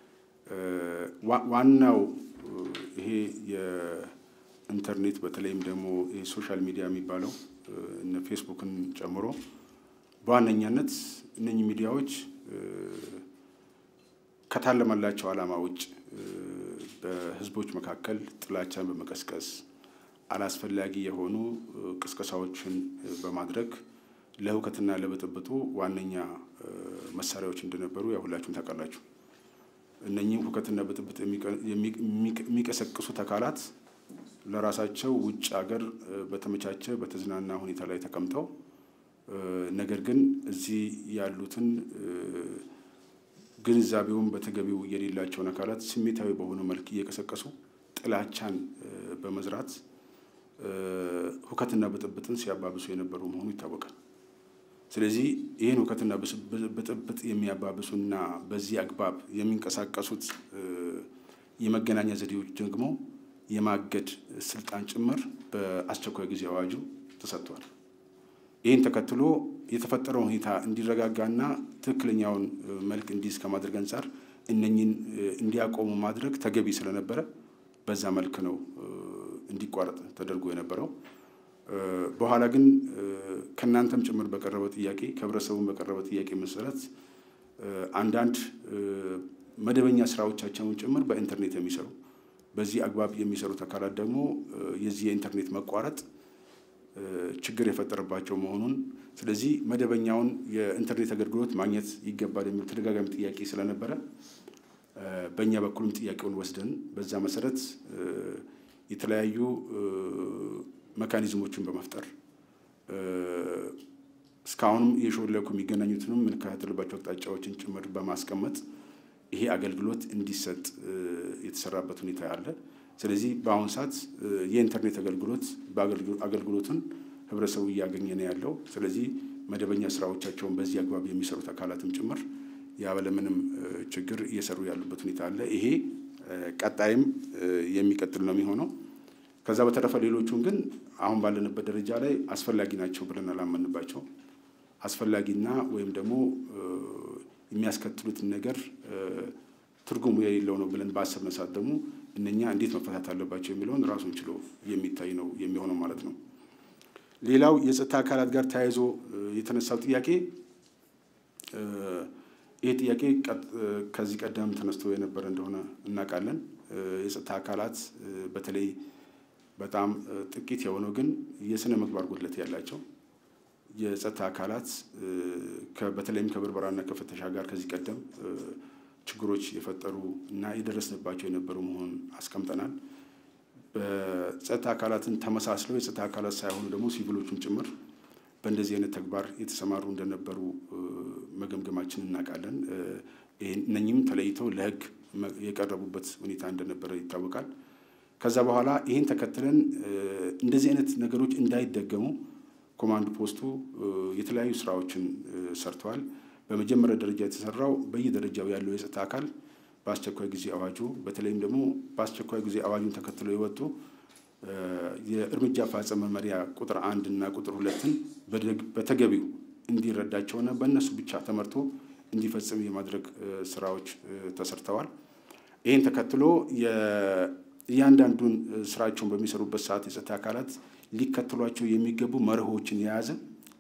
ዋናው ይሄ የኢንተርኔት በተለይም ደግሞ ሶሻል ሚዲያ የሚባለው እነ ፌስቡክን ጨምሮ በዋነኛነት እነኚህ ሚዲያዎች ከታለመላቸው ዓላማ ውጭ በሕዝቦች መካከል ጥላቻን በመቀስቀስ አላስፈላጊ የሆኑ ቅስቀሳዎችን በማድረግ ለሁከትና ለብጥብጡ ዋነኛ መሳሪያዎች እንደነበሩ ያው ሁላችሁም ታውቃላችሁ። እነኚህም ሁከትና ብጥብጥ የሚቀሰቅሱት አካላት ለራሳቸው ውጭ ሀገር በተመቻቸ በተዝናና ሁኔታ ላይ ተቀምጠው ነገር ግን እዚህ ያሉትን ግንዛቤውን በተገቢው የሌላቸውን አካላት ስሜታዊ በሆነ መልክ እየቀሰቀሱ ጥላቻን በመዝራት ሁከትና ብጥብጥን ሲያባብሱ የነበሩ መሆኑ ይታወቃል። ስለዚህ ይህን ሁከትና ብጥብጥ የሚያባብሱና በዚህ አግባብ የሚንቀሳቀሱት የመገናኛ ዘዴዎች ደግሞ የማገድ ስልጣን ጭምር በአስቸኳይ ጊዜ አዋጁ ተሰጥቷል። ይህን ተከትሎ የተፈጠረው ሁኔታ እንዲረጋጋና ትክክለኛውን መልክ እንዲይዝ ከማድረግ አንጻር እነኝን እንዲያቆሙ ማድረግ ተገቢ ስለነበረ በዛ መልክ ነው እንዲቋረጥ ተደርጎ የነበረው። በኋላ ግን ከእናንተም ጭምር በቀረበ ጥያቄ ከህብረተሰቡም በቀረበ ጥያቄ መሰረት አንዳንድ መደበኛ ስራዎቻቸውን ጭምር በኢንተርኔት የሚሰሩ በዚህ አግባብ የሚሰሩት አካላት ደግሞ የዚህ የኢንተርኔት መቋረጥ ችግር የፈጠረባቸው መሆኑን ስለዚህ መደበኛውን የኢንተርኔት አገልግሎት ማግኘት ይገባል የሚል ተደጋጋሚ ጥያቄ ስለነበረ በእኛ በኩልም ጥያቄውን ወስደን በዛ መሰረት የተለያዩ መካኒዝሞችን በመፍጠር እስካሁንም የሾለኩ የሚገናኙትንም የምንከታተልባቸው አቅጣጫዎችን ጭምር በማስቀመጥ ይሄ አገልግሎት እንዲሰጥ የተሰራበት ሁኔታ አለ። ስለዚህ በአሁኑ ሰዓት የኢንተርኔት አገልግሎት አገልግሎትን ህብረተሰቡ እያገኘ ነው ያለው። ስለዚህ መደበኛ ስራዎቻቸውን በዚህ አግባብ የሚሰሩት አካላትም ጭምር ያለምንም ችግር እየሰሩ ያሉበት ሁኔታ አለ። ይሄ ቀጣይም የሚቀጥል ነው የሚሆነው። ከዛ በተረፈ ሌሎቹን ግን አሁን ባለንበት ደረጃ ላይ አስፈላጊ ናቸው ብለን አላመንባቸው። አስፈላጊና ወይም ደግሞ የሚያስከትሉትን ነገር ትርጉሙ የሌለው ነው ብለን ባሰብነ ሰዓት ደግሞ እነኛ እንዴት መፈታት አለባቸው የሚለውን ራሱን ችሎ የሚታይ ነው የሚሆነው ማለት ነው። ሌላው የጸጥታ አካላት ጋር ተያይዞ የተነሳው ጥያቄ ይህ ጥያቄ ከዚህ ቀደም ተነስቶ የነበረ እንደሆነ እናውቃለን። የጸጥታ አካላት በተለይ በጣም ጥቂት የሆነው ግን የስነ ምግባር ጉድለት ያላቸው የጸጥታ አካላት በተለይም ከብርበራና ከፍተሻ ጋር ከዚህ ቀደም ችግሮች የፈጠሩ እና የደረስንባቸው የነበሩ መሆኑን አስቀምጠናል። በጸጥታ አካላትን ተመሳስለው የጸጥታ አካላት ሳይሆኑ ደግሞ ሲቪሎቹም ጭምር በእንደዚህ አይነት ተግባር የተሰማሩ እንደነበሩ መገምገማችን እናውቃለን። እነኚህም ተለይተው ለሕግ የቀረቡበት ሁኔታ እንደነበረ ይታወቃል። ከዛ በኋላ ይህን ተከትለን እንደዚህ አይነት ነገሮች እንዳይደገሙ ኮማንድ ፖስቱ የተለያዩ ስራዎችን ሰርተዋል። በመጀመሪያ ደረጃ የተሰራው በየደረጃው ያለው የጸጥታ አካል በአስቸኳይ ጊዜ አዋጁ በተለይም ደግሞ በአስቸኳይ ጊዜ አዋጁን ተከትለው የወጡ የእርምጃ አፈጻጸም መመሪያ ቁጥር አንድ እና ቁጥር ሁለትን በተገቢው እንዲረዳቸውና በእነሱ ብቻ ተመርቶ እንዲፈጽም የማድረግ ስራዎች ተሰርተዋል። ይህን ተከትሎ እያንዳንዱን ስራቸውን በሚሰሩበት ሰዓት የጸጥታ አካላት ሊከተሏቸው የሚገቡ መርሆችን የያዘ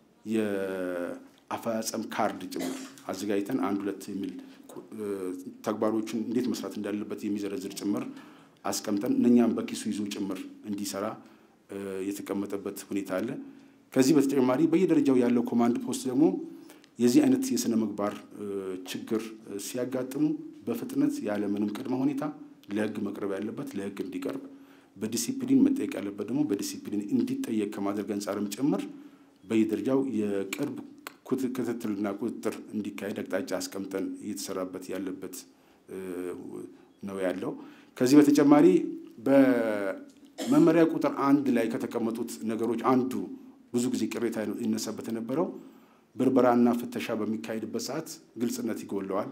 የአፈጻጸም ካርድ ጭምር አዘጋጅተን አንድ ሁለት የሚል ተግባሮችን እንዴት መስራት እንዳለበት የሚዘረዝር ጭምር አስቀምጠን እነኛም በኪሱ ይዞ ጭምር እንዲሰራ የተቀመጠበት ሁኔታ አለ። ከዚህ በተጨማሪ በየደረጃው ያለው ኮማንድ ፖስት ደግሞ የዚህ አይነት የስነ ምግባር ችግር ሲያጋጥሙ በፍጥነት ያለምንም ቅድመ ሁኔታ ለሕግ መቅረብ ያለበት ለሕግ እንዲቀርብ በዲሲፕሊን መጠየቅ ያለበት ደግሞ በዲሲፕሊን እንዲጠየቅ ከማድረግ አንጻርም ጭምር በየደረጃው የቅርብ ክትትልና ቁጥጥር እንዲካሄድ አቅጣጫ አስቀምጠን እየተሰራበት ያለበት ነው ያለው። ከዚህ በተጨማሪ በመመሪያ ቁጥር አንድ ላይ ከተቀመጡት ነገሮች አንዱ ብዙ ጊዜ ቅሬታ ይነሳበት የነበረው ብርበራና ፍተሻ በሚካሄድበት ሰዓት ግልጽነት ይጎለዋል።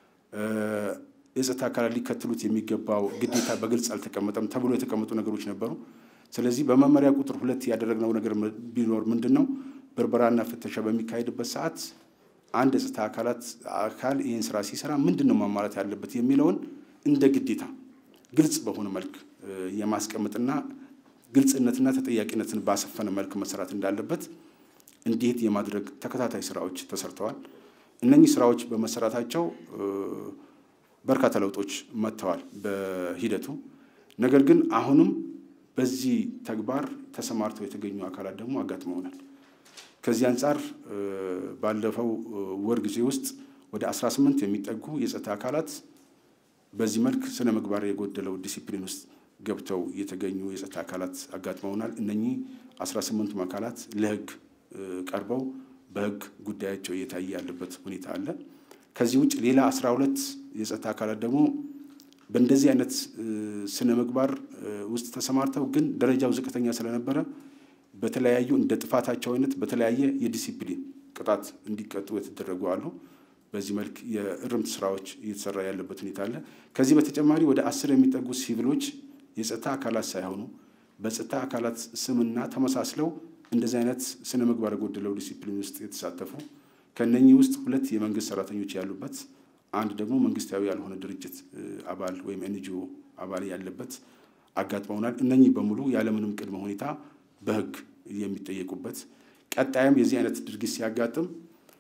የጸጥታ አካላት ሊከተሉት የሚገባው ግዴታ በግልጽ አልተቀመጠም ተብሎ የተቀመጡ ነገሮች ነበሩ። ስለዚህ በመመሪያ ቁጥር ሁለት ያደረግነው ነገር ቢኖር ምንድን ነው? ብርበራና ፍተሻ በሚካሄድበት ሰዓት አንድ የጸጥታ አካላት አካል ይህን ስራ ሲሰራ ምንድን ነው ማሟላት ያለበት የሚለውን እንደ ግዴታ ግልጽ በሆነ መልክ የማስቀመጥና ግልጽነትና ተጠያቂነትን ባሰፈነ መልክ መሰራት እንዳለበት እንዲሄድ የማድረግ ተከታታይ ስራዎች ተሰርተዋል። እነኚህ ስራዎች በመሰራታቸው በርካታ ለውጦች መጥተዋል በሂደቱ። ነገር ግን አሁንም በዚህ ተግባር ተሰማርተው የተገኙ አካላት ደግሞ አጋጥመውናል። ከዚህ አንጻር ባለፈው ወር ጊዜ ውስጥ ወደ 18 የሚጠጉ የጸጥታ አካላት በዚህ መልክ ስነ ምግባር የጎደለው ዲሲፕሊን ውስጥ ገብተው የተገኙ የጸጥታ አካላት አጋጥመውናል። እነኚህ 18ቱም አካላት ለሕግ ቀርበው በሕግ ጉዳያቸው እየታየ ያለበት ሁኔታ አለ። ከዚህ ውጭ ሌላ 12 የጸጥታ አካላት ደግሞ በእንደዚህ አይነት ስነ ምግባር ውስጥ ተሰማርተው ግን ደረጃው ዝቅተኛ ስለነበረ በተለያዩ እንደ ጥፋታቸው አይነት በተለያየ የዲሲፕሊን ቅጣት እንዲቀጡ የተደረጉ አሉ። በዚህ መልክ የእርምት ስራዎች እየተሰራ ያለበት ሁኔታ አለ። ከዚህ በተጨማሪ ወደ አስር የሚጠጉ ሲቪሎች የጸጥታ አካላት ሳይሆኑ በጸጥታ አካላት ስምና ተመሳስለው እንደዚህ አይነት ስነ ምግባር የጎደለው ዲሲፕሊን ውስጥ የተሳተፉ ከነኚህ ውስጥ ሁለት የመንግስት ሰራተኞች ያሉበት አንድ ደግሞ መንግስታዊ ያልሆነ ድርጅት አባል ወይም ኤንጂኦ አባል ያለበት አጋጥመውናል። እነኚህ በሙሉ ያለምንም ቅድመ ሁኔታ በህግ የሚጠየቁበት ቀጣይም የዚህ አይነት ድርጊት ሲያጋጥም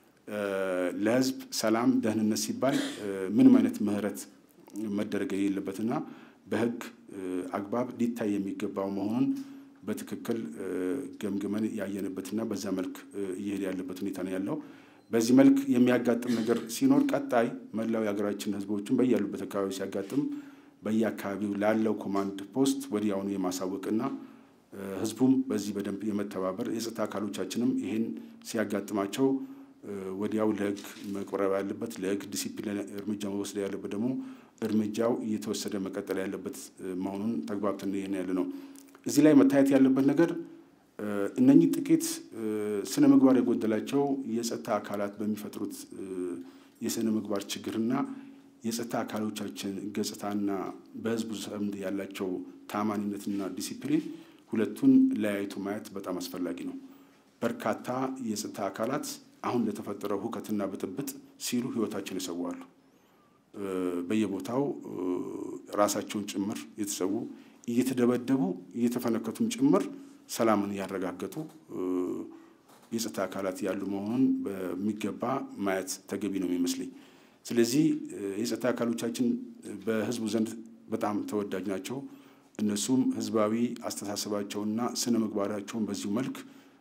ለህዝብ ሰላም፣ ደህንነት ሲባል ምንም አይነት ምህረት መደረግ የሌለበትና በህግ አግባብ ሊታይ የሚገባው መሆኑን በትክክል ገምግመን ያየንበትና በዛ መልክ እየሄደ ያለበት ሁኔታ ነው ያለው። በዚህ መልክ የሚያጋጥም ነገር ሲኖር ቀጣይ መላው የሀገራችን ህዝቦችን በያሉበት አካባቢ ሲያጋጥም በየአካባቢው ላለው ኮማንድ ፖስት ወዲያውኑ የማሳወቅና ህዝቡም በዚህ በደንብ የመተባበር የጸጥታ አካሎቻችንም ይህን ሲያጋጥማቸው ወዲያው ለህግ መቅረብ ያለበት ለህግ ዲሲፕሊን እርምጃ መወሰድ ያለበት ደግሞ እርምጃው እየተወሰደ መቀጠል ያለበት መሆኑን ተግባብተን ይሄን ያለ ነው። እዚህ ላይ መታየት ያለበት ነገር እነኚህ ጥቂት ስነ ምግባር የጎደላቸው የጸጥታ አካላት በሚፈጥሩት የስነ ምግባር ችግርና የጸጥታ አካሎቻችን ገጽታና በህዝቡ ዘንድ ያላቸው ታማኒነትና ዲሲፕሊን ሁለቱን ለያይቶ ማየት በጣም አስፈላጊ ነው። በርካታ የጸጥታ አካላት አሁን ለተፈጠረው ሁከትና ብጥብጥ ሲሉ ህይወታቸውን ይሰዋሉ። በየቦታው ራሳቸውን ጭምር የተሰዉ እየተደበደቡ እየተፈነከቱም ጭምር ሰላምን ያረጋገጡ የጸጥታ አካላት ያሉ መሆኑን በሚገባ ማየት ተገቢ ነው የሚመስለኝ። ስለዚህ የጸጥታ አካሎቻችን በህዝቡ ዘንድ በጣም ተወዳጅ ናቸው። እነሱም ህዝባዊ አስተሳሰባቸውና ስነ ምግባራቸውን በዚሁ መልክ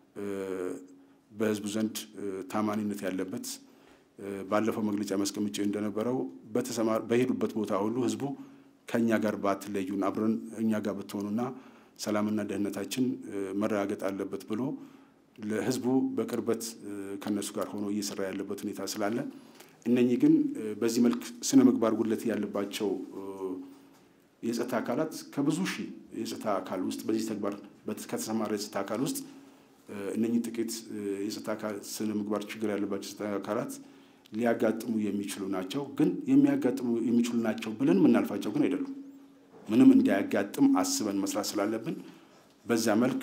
በህዝቡ ዘንድ ታማኒነት ያለበት ባለፈው መግለጫ ማስቀምጬ እንደነበረው በሄዱበት ቦታ ሁሉ ህዝቡ ከእኛ ጋር ባትለዩን አብረን እኛ ጋር ብትሆኑና ሰላምና ደህንነታችን መረጋገጥ አለበት ብሎ ለህዝቡ በቅርበት ከነሱ ጋር ሆኖ እየሰራ ያለበት ሁኔታ ስላለ እነኚህ ግን በዚህ መልክ ስነ ምግባር ጉድለት ያለባቸው የጸጥታ አካላት ከብዙ ሺህ የጸጥታ አካል ውስጥ በዚህ ተግባር ከተሰማራ የጸጥታ አካል ውስጥ እነኚህ ጥቂት የጸጥታ ስነ ምግባር ችግር ያለባቸው የጸጥታ አካላት ሊያጋጥሙ የሚችሉ ናቸው። ግን የሚያጋጥሙ የሚችሉ ናቸው ብለን የምናልፋቸው ግን አይደሉም። ምንም እንዳያጋጥም አስበን መስራት ስላለብን በዛ መልክ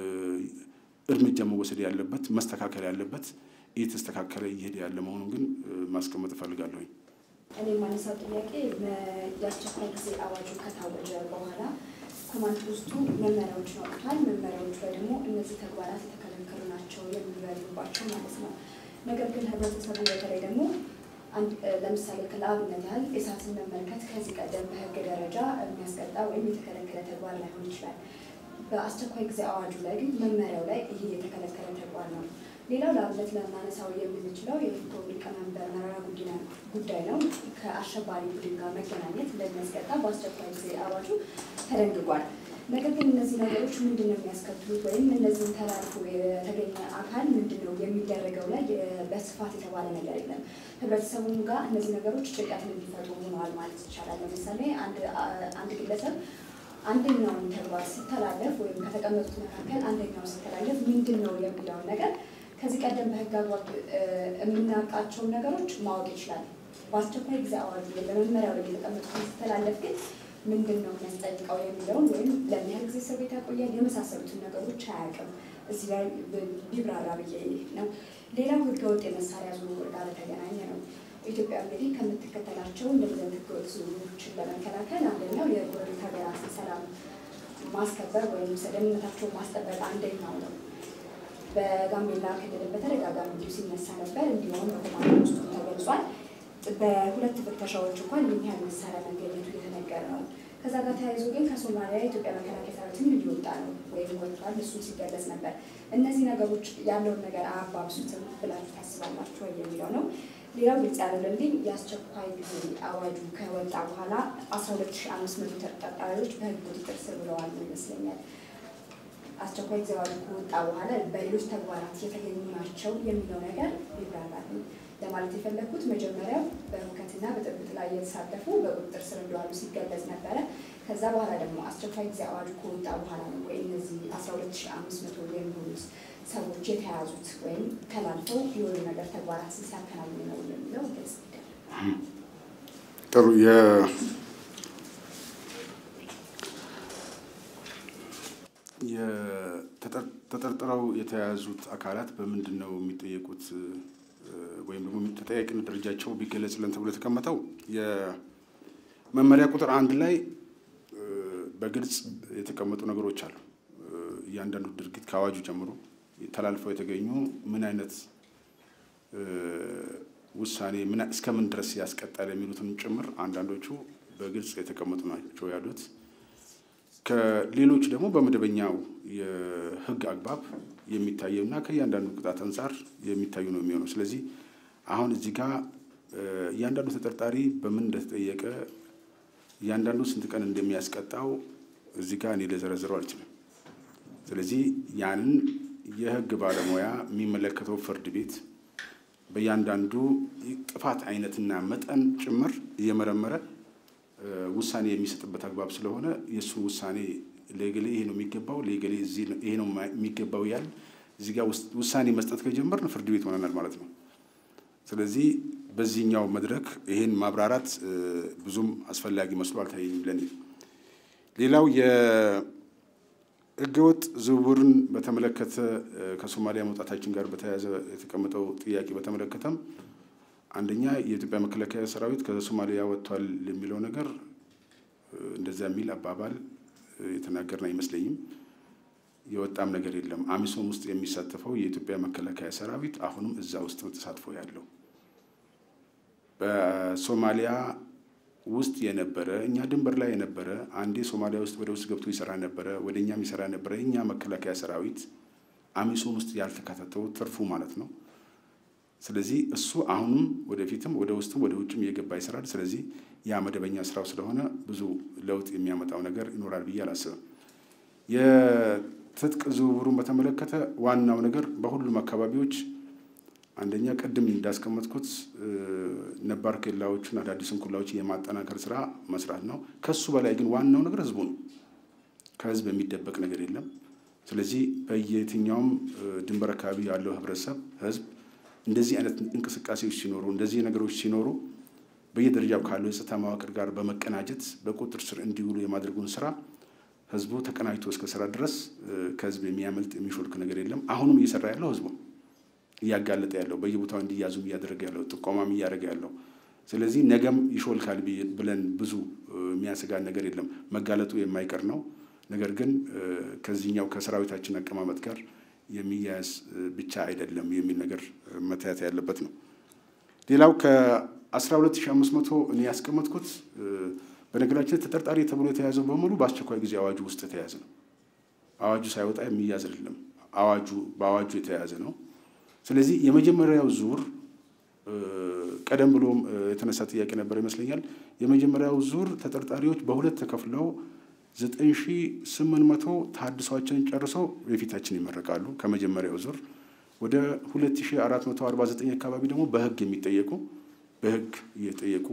እርምጃ መወሰድ ያለበት መስተካከል ያለበት እየተስተካከለ እየሄደ ያለ መሆኑን ግን ማስቀመጥ እፈልጋለሁኝ። እኔ የማነሳው ጥያቄ የአስቸኳይ ጊዜ አዋጁ ከታወጀ በኋላ ኮማንድ ፖስቱ መመሪያዎችን አውጥቷል። መመሪያዎቹ ላይ ደግሞ እነዚህ ተግባራት የተከለከሉ ናቸው የሚበሉባቸው ማለት ነው። ነገር ግን ህብረተሰቡ በተለይ ደግሞ ለምሳሌ ለአብነት ያህል እሳትን መመልከት ከዚህ ቀደም በህግ ደረጃ የሚያስቀጣ ወይም የተከለከለ ተግባር ላይሆን ይችላል። በአስቸኳይ ጊዜ አዋጁ ላይ ግን መመሪያው ላይ ይህ የተከለከለ ተግባር ነው። ሌላው ለአብነት ለማነሳው የምንችለው የኢፌዴሪ ሊቀመንበር መረራ ጉዲና ጉዳይ ነው። ከአሸባሪ ቡድን ጋር መገናኘት እንደሚያስቀጣ በአስቸኳይ ጊዜ አዋጁ ተደንግጓል። ነገር ግን እነዚህ ነገሮች ምንድን ነው የሚያስከትሉት ወይም እነዚህን ተላልፎ የተገኘ አካል ምንድን ነው የሚደረገው ላይ በስፋት የተባለ ነገር የለም። ህብረተሰቡም ጋር እነዚህ ነገሮች ጭንቀትን እንዲፈጥሩ ሆነዋል ማለት ይቻላል። ለምሳሌ አንድ ግለሰብ አንደኛውን ተግባር ሲተላለፍ ወይም ከተቀመጡት መካከል አንደኛው ሲተላለፍ ምንድን ነው የሚለውን ነገር ከዚህ ቀደም በህግ አግባብ የምናውቃቸውን ነገሮች ማወቅ ይችላል። በአስቸኳይ ጊዜ አዋጁ በመመሪያው ላይ የተቀመጡትን ሲተላለፍ ግን ምንድን ነው የሚያስጠይቀው የሚለውን ወይም ለምን ያህል ጊዜ እስር ቤት ያቆያል የመሳሰሉትን ነገሮች አያውቅም። እዚህ ላይ ቢብራራ ብዬ ነው። ሌላው ህገወጥ የመሳሪያ ዝውውር ጋር በተገናኘ ነው። ኢትዮጵያ እንግዲህ ከምትከተላቸው እንደዚህ አይነት ህገወጥ ዝውውሮችን ለመከላከል አንደኛው የጎረቤት ሀገራትን ሰላም ማስከበር ወይም ደህንነታቸውን ማስጠበቅ አንደኛው ነው። በጋምቤላ ክልል በተደጋጋሚ እንዲሁ ሲነሳ ነበር። እንዲሁም በኮማንድ ውስጡ ተገልጿል። በሁለት ፍተሻዎች እንኳን ይህን ያህል መሳሪያ መገኘቱ የተነገረ ነው። ከዛ ጋር ተያይዞ ግን ከሶማሊያ የኢትዮጵያ መከላከያ ሰራዊትም እየወጣ ነው ወይም ወጥቷል፣ እሱ ሲገለጽ ነበር። እነዚህ ነገሮች ያለውን ነገር አያባብሱትም ብላችሁ ታስባላችሁ ወይ የሚለው ነው። ሌላው ግልጽ ያለልኝ የአስቸኳይ ጊዜ አዋጁ ከወጣ በኋላ አስራ ሁለት ሺህ አምስት መቶ ተጠርጣሪዎች በህግ ቁጥጥር ስር ብለዋል ይመስለኛል። አስቸኳይ ጊዜ አዋጁ ከወጣ በኋላ በሌሎች ተግባራት የተገኙ ናቸው የሚለው ነገር ይብራራል ለማለት የፈለግኩት መጀመሪያው በሁከትና በጥብጥ ላይ የተሳተፉ በቁጥጥር ስር እንደዋሉ ሲገለጽ ነበረ። ከዛ በኋላ ደግሞ አስቸኳይ ጊዜ አዋጁ ከወጣ በኋላ ነው ወይ እነዚህ አስራ ሁለት ሺህ አምስት መቶ የሚሆኑት ሰዎች የተያዙት ወይም ተላልፈው የሆኑ ነገር ተግባራት ሲያከናውኑ ነው የሚለው ግልጽ ጥሩ ተጠርጥረው የተያዙት አካላት በምንድን ነው የሚጠየቁት ወይም ደግሞ ተጠያቂነት ደረጃቸው ቢገለጽልን ተብሎ የተቀመጠው የመመሪያ ቁጥር አንድ ላይ በግልጽ የተቀመጡ ነገሮች አሉ። እያንዳንዱ ድርጊት ከአዋጁ ጀምሮ ተላልፈው የተገኙ ምን አይነት ውሳኔ እስከምን ድረስ ያስቀጣል የሚሉትን ጭምር አንዳንዶቹ በግልጽ የተቀመጡ ናቸው ያሉት። ከሌሎች ደግሞ በመደበኛው የሕግ አግባብ የሚታየው እና ከእያንዳንዱ ቅጣት አንጻር የሚታዩ ነው የሚሆነው። ስለዚህ አሁን እዚህ ጋር እያንዳንዱ ተጠርጣሪ በምን እንደተጠየቀ እያንዳንዱ ስንት ቀን እንደሚያስቀጣው እዚህ ጋር እኔ ልዘረዝረው አልችልም። ስለዚህ ያንን የሕግ ባለሙያ የሚመለከተው ፍርድ ቤት በእያንዳንዱ ጥፋት አይነትና መጠን ጭምር እየመረመረ ውሳኔ የሚሰጥበት አግባብ ስለሆነ የእሱን ውሳኔ ለገሌ ይሄ ነው የሚገባው ለገሌ ይሄ ነው የሚገባው ያል እዚህ ጋር ውሳኔ መስጠት ከጀመርን ፍርድ ቤት ሆነናል ማለት ነው። ስለዚህ በዚህኛው መድረክ ይሄን ማብራራት ብዙም አስፈላጊ መስሎ አልታየኝም ለኔ። ሌላው የህገወጥ ዝውውርን በተመለከተ ከሶማሊያ መውጣታችን ጋር በተያያዘ የተቀመጠው ጥያቄ በተመለከተም አንደኛ የኢትዮጵያ መከላከያ ሰራዊት ከሶማሊያ ወጥቷል የሚለው ነገር እንደዚያ የሚል አባባል የተናገርን አይመስለኝም። የወጣም ነገር የለም። አሚሶም ውስጥ የሚሳተፈው የኢትዮጵያ መከላከያ ሰራዊት አሁንም እዛ ውስጥ ነው ተሳትፎ ያለው። በሶማሊያ ውስጥ የነበረ እኛ ድንበር ላይ የነበረ አንዴ ሶማሊያ ውስጥ ወደ ውስጥ ገብቶ ይሰራ ነበረ፣ ወደ እኛም ይሰራ ነበረ። እኛ መከላከያ ሰራዊት አሚሶም ውስጥ ያልተካተተው ትርፉ ማለት ነው። ስለዚህ እሱ አሁንም ወደፊትም ወደ ውስጥም ወደ ውጭም እየገባ ይሰራል። ስለዚህ ያ መደበኛ ስራው ስለሆነ ብዙ ለውጥ የሚያመጣው ነገር ይኖራል ብዬ አላስብም። የትጥቅ ዝውውሩን በተመለከተ ዋናው ነገር በሁሉም አካባቢዎች አንደኛ ቅድም እንዳስቀመጥኩት ነባር ኬላዎቹን አዳዲስን ኩላዎችን የማጠናከር ስራ መስራት ነው። ከሱ በላይ ግን ዋናው ነገር ህዝቡ ነው። ከህዝብ የሚደበቅ ነገር የለም። ስለዚህ በየትኛውም ድንበር አካባቢ ያለው ህብረተሰብ ህዝብ እንደዚህ አይነት እንቅስቃሴዎች ሲኖሩ እንደዚህ ነገሮች ሲኖሩ በየደረጃው ካለው የጸጥታ መዋቅር ጋር በመቀናጀት በቁጥጥር ስር እንዲውሉ የማድረጉን ስራ ህዝቡ ተቀናጅቶ እስከ ስራ ድረስ ከህዝብ የሚያመልጥ የሚሾልክ ነገር የለም። አሁንም እየሰራ ያለው ህዝቡ እያጋለጠ ያለው በየቦታው እንዲያዙም እያደረገ ያለው ጥቆማም እያደረገ ያለው። ስለዚህ ነገም ይሾልካል ብለን ብዙ የሚያሰጋን ነገር የለም። መጋለጡ የማይቀር ነው። ነገር ግን ከዚህኛው ከሰራዊታችን አቀማመጥ ጋር የሚያያዝ ብቻ አይደለም የሚል ነገር መታየት ያለበት ነው። ሌላው ከ12500 እኔ ያስቀመጥኩት በነገራችን ተጠርጣሪ ተብሎ የተያዘው በሙሉ በአስቸኳይ ጊዜ አዋጁ ውስጥ የተያዘ ነው። አዋጁ ሳይወጣ የሚያዝ አይደለም። አዋጁ በአዋጁ የተያዘ ነው። ስለዚህ የመጀመሪያው ዙር ቀደም ብሎም የተነሳ ጥያቄ ነበር ይመስለኛል። የመጀመሪያው ዙር ተጠርጣሪዎች በሁለት ተከፍለው ዘጠኝ ሺ ስምንት መቶ ታድሷቸውን ጨርሰው የፊታችን ይመረቃሉ። ከመጀመሪያው ዙር ወደ ሁለት ሺ አራት መቶ አርባ ዘጠኝ አካባቢ ደግሞ በህግ የሚጠየቁ በህግ እየጠየቁ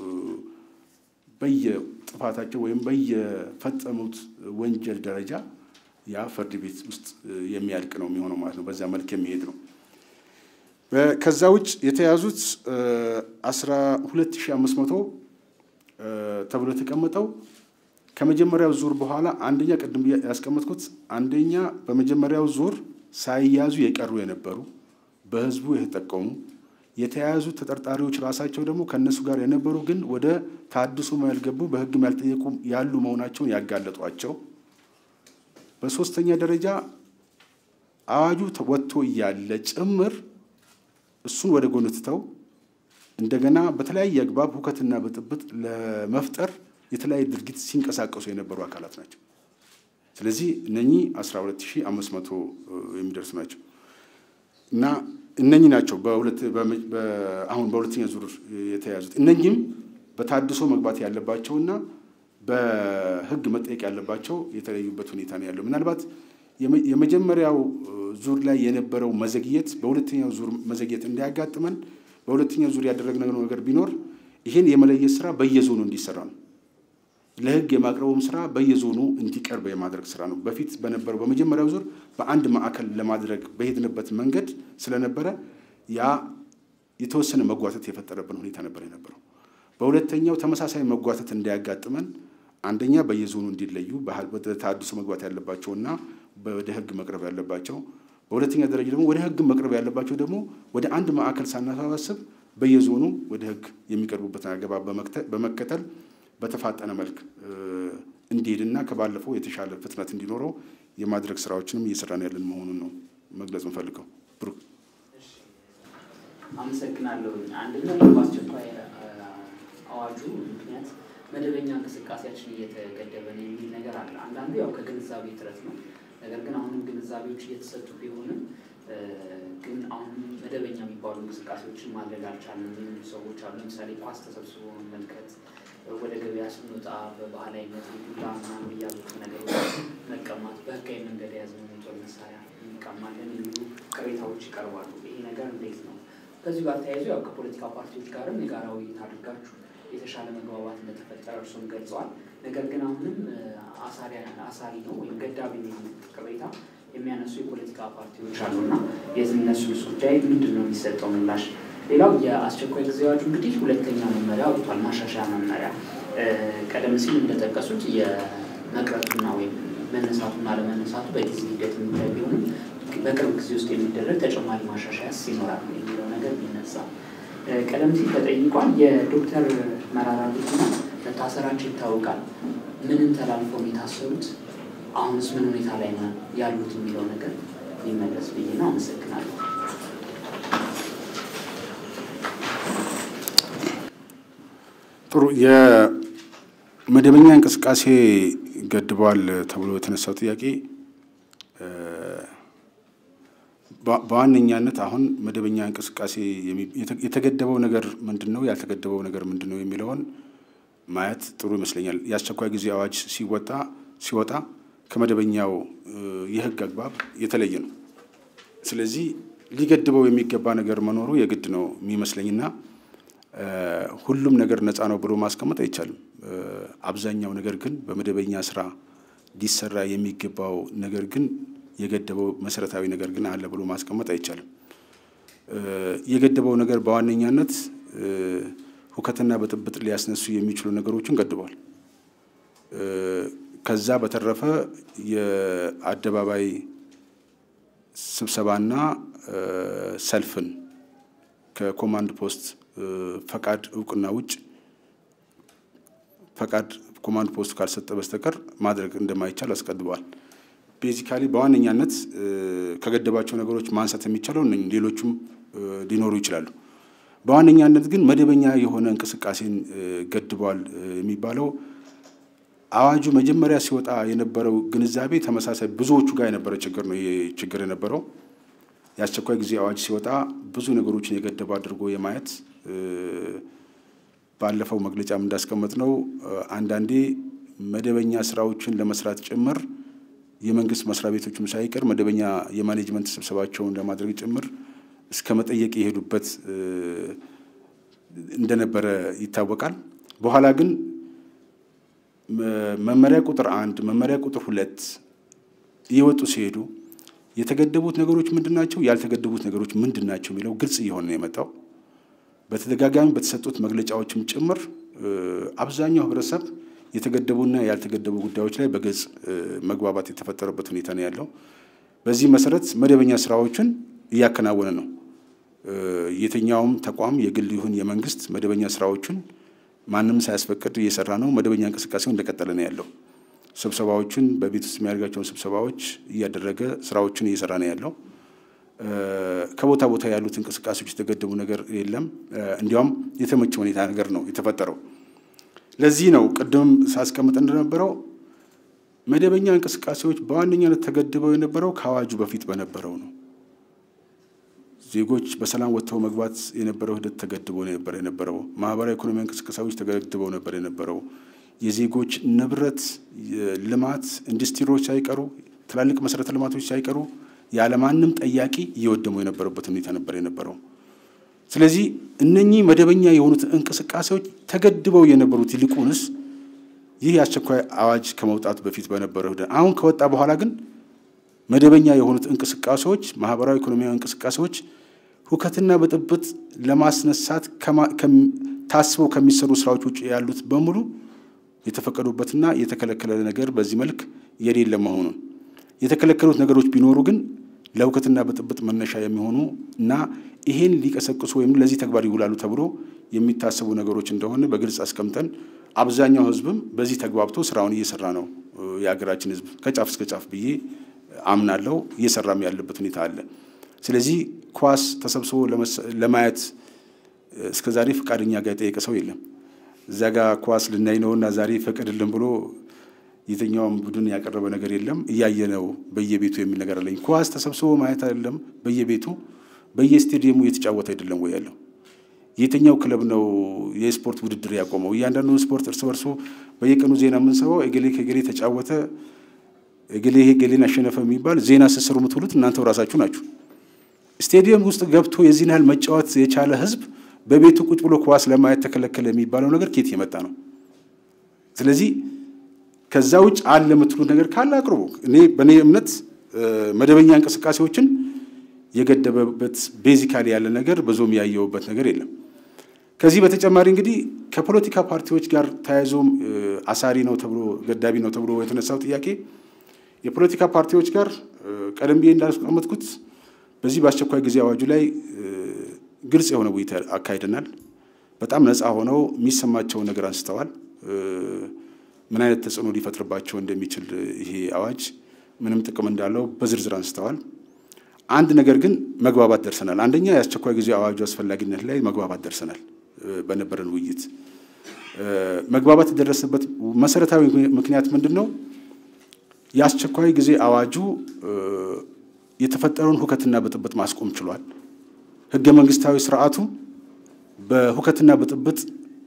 በየጥፋታቸው ወይም በየፈጸሙት ወንጀል ደረጃ ያ ፍርድ ቤት ውስጥ የሚያልቅ ነው የሚሆነው ማለት ነው። በዛ መልክ የሚሄድ ነው። ከዛ ውጭ የተያዙት አስራ ሁለት ሺ አምስት መቶ ተብሎ የተቀመጠው ከመጀመሪያው ዙር በኋላ አንደኛ ቅድም ያስቀመጥኩት አንደኛ በመጀመሪያው ዙር ሳይያዙ የቀሩ የነበሩ በህዝቡ የተጠቀሙ የተያያዙ ተጠርጣሪዎች ራሳቸው ደግሞ ከእነሱ ጋር የነበሩ ግን ወደ ታድሶ ያልገቡ በህግም ያልጠየቁ ያሉ መሆናቸውን ያጋለጧቸው። በሶስተኛ ደረጃ አዋጁ ወጥቶ እያለ ጭምር እሱን ወደ ጎን ትተው እንደገና በተለያየ አግባብ ሁከትና ብጥብጥ ለመፍጠር የተለያየ ድርጊት ሲንቀሳቀሱ የነበሩ አካላት ናቸው። ስለዚህ እነኚህ 12500 የሚደርሱ ናቸው እና እነኚህ ናቸው አሁን በሁለተኛ ዙር የተያዙት። እነኚህም በታድሶ መግባት ያለባቸውና በህግ መጠየቅ ያለባቸው የተለዩበት ሁኔታ ነው ያለው። ምናልባት የመጀመሪያው ዙር ላይ የነበረው መዘግየት በሁለተኛው ዙር መዘግየት እንዳያጋጥመን በሁለተኛው ዙር ያደረግነው ነገር ቢኖር ይህን የመለየት ስራ በየዞኑ እንዲሰራ ነው። ለህግ የማቅረቡም ስራ በየዞኑ እንዲቀርብ የማድረግ ስራ ነው። በፊት በነበረው በመጀመሪያው ዙር በአንድ ማዕከል ለማድረግ በሄድንበት መንገድ ስለነበረ ያ የተወሰነ መጓተት የፈጠረብን ሁኔታ ነበር የነበረው። በሁለተኛው ተመሳሳይ መጓተት እንዳያጋጥመን አንደኛ በየዞኑ እንዲለዩ ወደ ተሃድሶ መግባት ያለባቸውና ወደ ህግ መቅረብ ያለባቸው፣ በሁለተኛ ደረጃ ደግሞ ወደ ህግ መቅረብ ያለባቸው ደግሞ ወደ አንድ ማዕከል ሳናሰባስብ በየዞኑ ወደ ህግ የሚቀርቡበትን አገባብ በመከተል በተፋጠነ መልክ እንዲሄድና ከባለፈው የተሻለ ፍጥነት እንዲኖረው የማድረግ ስራዎችንም እየሰራን ያለን መሆኑን ነው መግለጽ እንፈልገው። ብሩክ አመሰግናለሁ። አንደኛው በአስቸኳይ አዋጁ ምክንያት መደበኛ እንቅስቃሴያችን እየተገደበ ነው የሚል ነገር አለ። አንዳንዱ ያው ከግንዛቤ እጥረት ነው። ነገር ግን አሁንም ግንዛቤዎች እየተሰጡ ቢሆንም ግን አሁንም መደበኛ የሚባሉ እንቅስቃሴዎችን ማድረግ አልቻለም የሚሉ ሰዎች አሉ። ለምሳሌ ኳስ ተሰብስቦ መመልከት፣ ወደ ገበያ ስንወጣ በባህላዊነት ዱላ ምናምን እያሉት ነገሮች መቀማት፣ በህጋዊ መንገድ የያዝነው የጦር መሳሪያ እንቀማለን የሚሉ ቅሬታዎች ይቀርባሉ። ይሄ ነገር እንዴት ነው? ከዚሁ ጋር ተያይዞ ያው ከፖለቲካ ፓርቲዎች ጋርም የጋራ ውይይት አድርጋችሁ የተሻለ መግባባት እንደተፈጠረ እርሱም ገልጸዋል። ነገር ግን አሁንም አሳሪ ነው ወይም ገዳቢ ነው ቅሬታ የሚያነሱ የፖለቲካ ፓርቲዎች አሉና የእነሱ ጉዳይ ምንድን ነው የሚሰጠው ምላሽ? ሌላው የአስቸኳይ ጊዜ አዋጁ እንግዲህ ሁለተኛ መመሪያ ወጥቷል፣ ማሻሻያ መመሪያ። ቀደም ሲል እንደጠቀሱት የመቅረቱና ወይም መነሳቱና አለመነሳቱ በጊዜ ሂደት የሚታይ ቢሆንም በቅርብ ጊዜ ውስጥ የሚደረግ ተጨማሪ ማሻሻያስ ይኖራል የሚለው ነገር ቢነሳ ቀደም ሲል ተጠይቋል። የዶክተር መራራ ጉዲና መታሰራቸው ይታወቃል። ምንም ተላልፈው የታሰሩት አሁንስ ምን ሁኔታ ላይ ነው ያሉት የሚለው ነገር ሊመለስ ብዬ ነው። አመሰግናለሁ። ጥሩ የመደበኛ እንቅስቃሴ ገድበዋል ተብሎ የተነሳው ጥያቄ በ- በዋነኛነት አሁን መደበኛ እንቅስቃሴ የሚ- የተ- የተገደበው ነገር ምንድን ነው፣ ያልተገደበው ነገር ምንድን ነው የሚለውን ማየት ጥሩ ይመስለኛል። የአስቸኳይ ጊዜ አዋጅ ሲወጣ ሲወጣ ከመደበኛው እ፣ የሕግ አግባብ የተለየ ነው። ስለዚህ ሊገድበው የሚገባ ነገር መኖሩ የግድ ነው የሚመስለኝና እ፣ ሁሉም ነገር ነፃ ነው ብሎ ማስቀመጥ አይቻልም። እ፣ አብዛኛው ነገር ግን በመደበኛ ስራ ሊሰራ የሚገባው ነገር ግን የገደበው መሰረታዊ ነገር ግን አለ ብሎ ማስቀመጥ አይቻልም። እ፣ የገደበው ነገር በዋነኛነት እ፣ ሁከትና ብጥብጥ ሊያስነሱ የሚችሉ ነገሮችን ገድቧል። እ፣ ከዛ በተረፈ የአደባባይ ስብሰባና እ፣ ሰልፍን ከኮማንድ ፖስት እ፣ ፈቃድ እውቅና ውጭ ፈቃድ ኮማንድ ፖስቱ ካልሰጠ በስተቀር ማድረግ እንደማይቻል አስቀድበዋል። ቤዚካሊ በዋነኛነት እ፣ ከገደባቸው ነገሮች ማንሳት የሚቻለው እነኝህ ሌሎቹም እ፣ ሊኖሩ ይችላሉ። በዋነኛነት ግን መደበኛ የሆነ እንቅስቃሴን እ፣ ገድቧል እ፣ የሚባለው አዋጁ መጀመሪያ ሲወጣ የነበረው ግንዛቤ ተመሳሳይ ብዙዎቹ ጋር የነበረ ችግር ነው። ይሄ ችግር የነበረው የአስቸኳይ ጊዜ አዋጅ ሲወጣ ብዙ ነገሮችን የገደበ አድርጎ የማየት እ፣ ባለፈው መግለጫም እንዳስቀመጥ ነው አንዳንዴ መደበኛ ስራዎችን ለመስራት ጭምር የመንግስት መስሪያ ቤቶችም ሳይቀር መደበኛ የማኔጅመንት ስብሰባቸውን ለማድረግ ጭምር እስከ መጠየቅ የሄዱበት እ፣ እንደነበረ ይታወቃል። በኋላ ግን መ- መመሪያ ቁጥር አንድ መመሪያ ቁጥር ሁለት እየወጡ ሲሄዱ የተገደቡት ነገሮች ምንድን ናቸው፣ ያልተገደቡት ነገሮች ምንድን ናቸው የሚለው ግልጽ እየሆነ ነው የመጣው። በተደጋጋሚ በተሰጡት መግለጫዎችም ጭምር እ፣ አብዛኛው ህብረተሰብ የተገደቡና ያልተገደቡ ጉዳዮች ላይ በግልጽ እ፣ መግባባት የተፈጠረበት ሁኔታ ነው ያለው። በዚህ መሰረት መደበኛ ስራዎችን እያከናወነ ነው። እ፣ የትኛውም ተቋም የግል ይሁን የመንግስት መደበኛ ስራዎችን ማንም ሳያስፈቅድ እየሰራ ነው። መደበኛ እንቅስቃሴው እንደቀጠለ ነው ያለው። ስብሰባዎችን በቤት ውስጥ የሚያደርጋቸውን ስብሰባዎች እያደረገ ስራዎችን እየሰራ ነው ያለው። እ፣ ከቦታ ቦታ ያሉት እንቅስቃሴዎች የተገደቡ ነገር የለም። እ፣ እንዲያውም የተመቸ ሁኔታ ነገር ነው የተፈጠረው። ለዚህ ነው ቅድም ሳስቀምጥ እንደነበረው መደበኛ እንቅስቃሴዎች በዋነኛነት ተገድበው የነበረው ከአዋጁ በፊት በነበረው ነው። ዜጎች በሰላም ወጥተው መግባት የነበረው ሂደት ተገድቦ ነበር የነበረው። ማህበራዊ ኢኮኖሚያዊ እንቅስቃሴዎች ተገድበው ነበር የነበረው። የዜጎች ንብረት፣ ልማት፣ ኢንዱስትሪዎች ሳይቀሩ ትላልቅ መሰረተ ልማቶች ሳይቀሩ ያለማንም ጠያቂ እየወደሙ የነበረበት ሁኔታ ነበር የነበረው። ስለዚህ እነኚህ መደበኛ የሆኑት እንቅስቃሴዎች ተገድበው የነበሩት ይልቁንስ ይህ የአስቸኳይ አዋጅ ከመውጣቱ በፊት በነበረው ሂደት አሁን ከወጣ በኋላ ግን መደበኛ የሆኑት እንቅስቃሴዎች ማህበራዊ ኢኮኖሚያዊ እንቅስቃሴዎች ሁከትና ብጥብጥ ለማስነሳት ከማ- ከም- ታስበው ከሚሰሩ ስራዎች ውጭ ያሉት በሙሉ የተፈቀዱበትና የተከለከለ ነገር በዚህ መልክ የሌለ መሆኑን የተከለከሉት ነገሮች ቢኖሩ ግን ለሁከትና ብጥብጥ መነሻ የሚሆኑ እና ይሄን ሊቀሰቅሱ ወይም ለዚህ ተግባር ይውላሉ ተብሎ የሚታሰቡ ነገሮች እንደሆነ በግልጽ አስቀምጠን አብዛኛው ሕዝብም በዚህ ተግባብቶ ስራውን እየሰራ ነው። የሀገራችን ሕዝብ ከጫፍ እስከ ጫፍ ብዬ አምናለሁ እየሰራም ያለበት ሁኔታ አለ። ስለዚህ ኳስ ተሰብስቦ ለመስ- ለማየት እስከ ዛሬ ፈቃደኛ ጋር የጠየቀ ሰው የለም። እዛ ጋር ኳስ ልናይ ነውና ዛሬ ፈቅድልን ብሎ የትኛውም ቡድን ያቀረበ ነገር የለም። እያየ ነው በየቤቱ የሚል ነገር አለኝ። ኳስ ተሰብስቦ ማየት አይደለም በየቤቱ በየስቴዲየሙ እየተጫወተ አይደለም ወይ ያለው? የትኛው ክለብ ነው የስፖርት ውድድር ያቆመው? እያንዳንዱ ስፖርት እርስ በርሱ በየቀኑ ዜና የምንሰማው እገሌ ከገሌ ተጫወተ፣ እገሌ ገሌን አሸነፈ የሚባል ዜና ስትሰሩ የምትውሉት እናንተው ራሳችሁ ናችሁ። ስቴዲየም ውስጥ ገብቶ የዚህን ያህል መጫወት የቻለ ህዝብ በቤቱ ቁጭ ብሎ ኳስ ለማየት ተከለከለ የሚባለው ነገር ኬት የመጣ ነው? ስለዚህ ከዛ ውጭ አለ የምትሉት ነገር ካለ አቅርቡ። እኔ በእኔ እምነት መደበኛ እንቅስቃሴዎችን የገደበበት ቤዚካሊ ያለ ነገር ብዙም ያየውበት ነገር የለም። ከዚህ በተጨማሪ እንግዲህ ከፖለቲካ ፓርቲዎች ጋር ተያይዞም አሳሪ ነው ተብሎ ገዳቢ ነው ተብሎ የተነሳው ጥያቄ የፖለቲካ ፓርቲዎች ጋር ቀደም ብዬ እንዳስቀመጥኩት በዚህ በአስቸኳይ ጊዜ አዋጁ ላይ ግልጽ የሆነ ውይይት አካሂደናል። በጣም ነፃ ሆነው የሚሰማቸውን ነገር አንስተዋል። ምን አይነት ተጽዕኖ ሊፈጥርባቸው እንደሚችል ይሄ አዋጅ ምንም ጥቅም እንዳለው በዝርዝር አንስተዋል። አንድ ነገር ግን መግባባት ደርሰናል። አንደኛ የአስቸኳይ ጊዜ አዋጁ አስፈላጊነት ላይ መግባባት ደርሰናል። በነበረን ውይይት መግባባት የደረሰበት መሰረታዊ ምክንያት ምንድን ነው? የአስቸኳይ ጊዜ አዋጁ የተፈጠረውን ሁከትና ብጥብጥ ማስቆም ችሏል። ህገ መንግስታዊ ስርዓቱ በሁከትና ብጥብጥ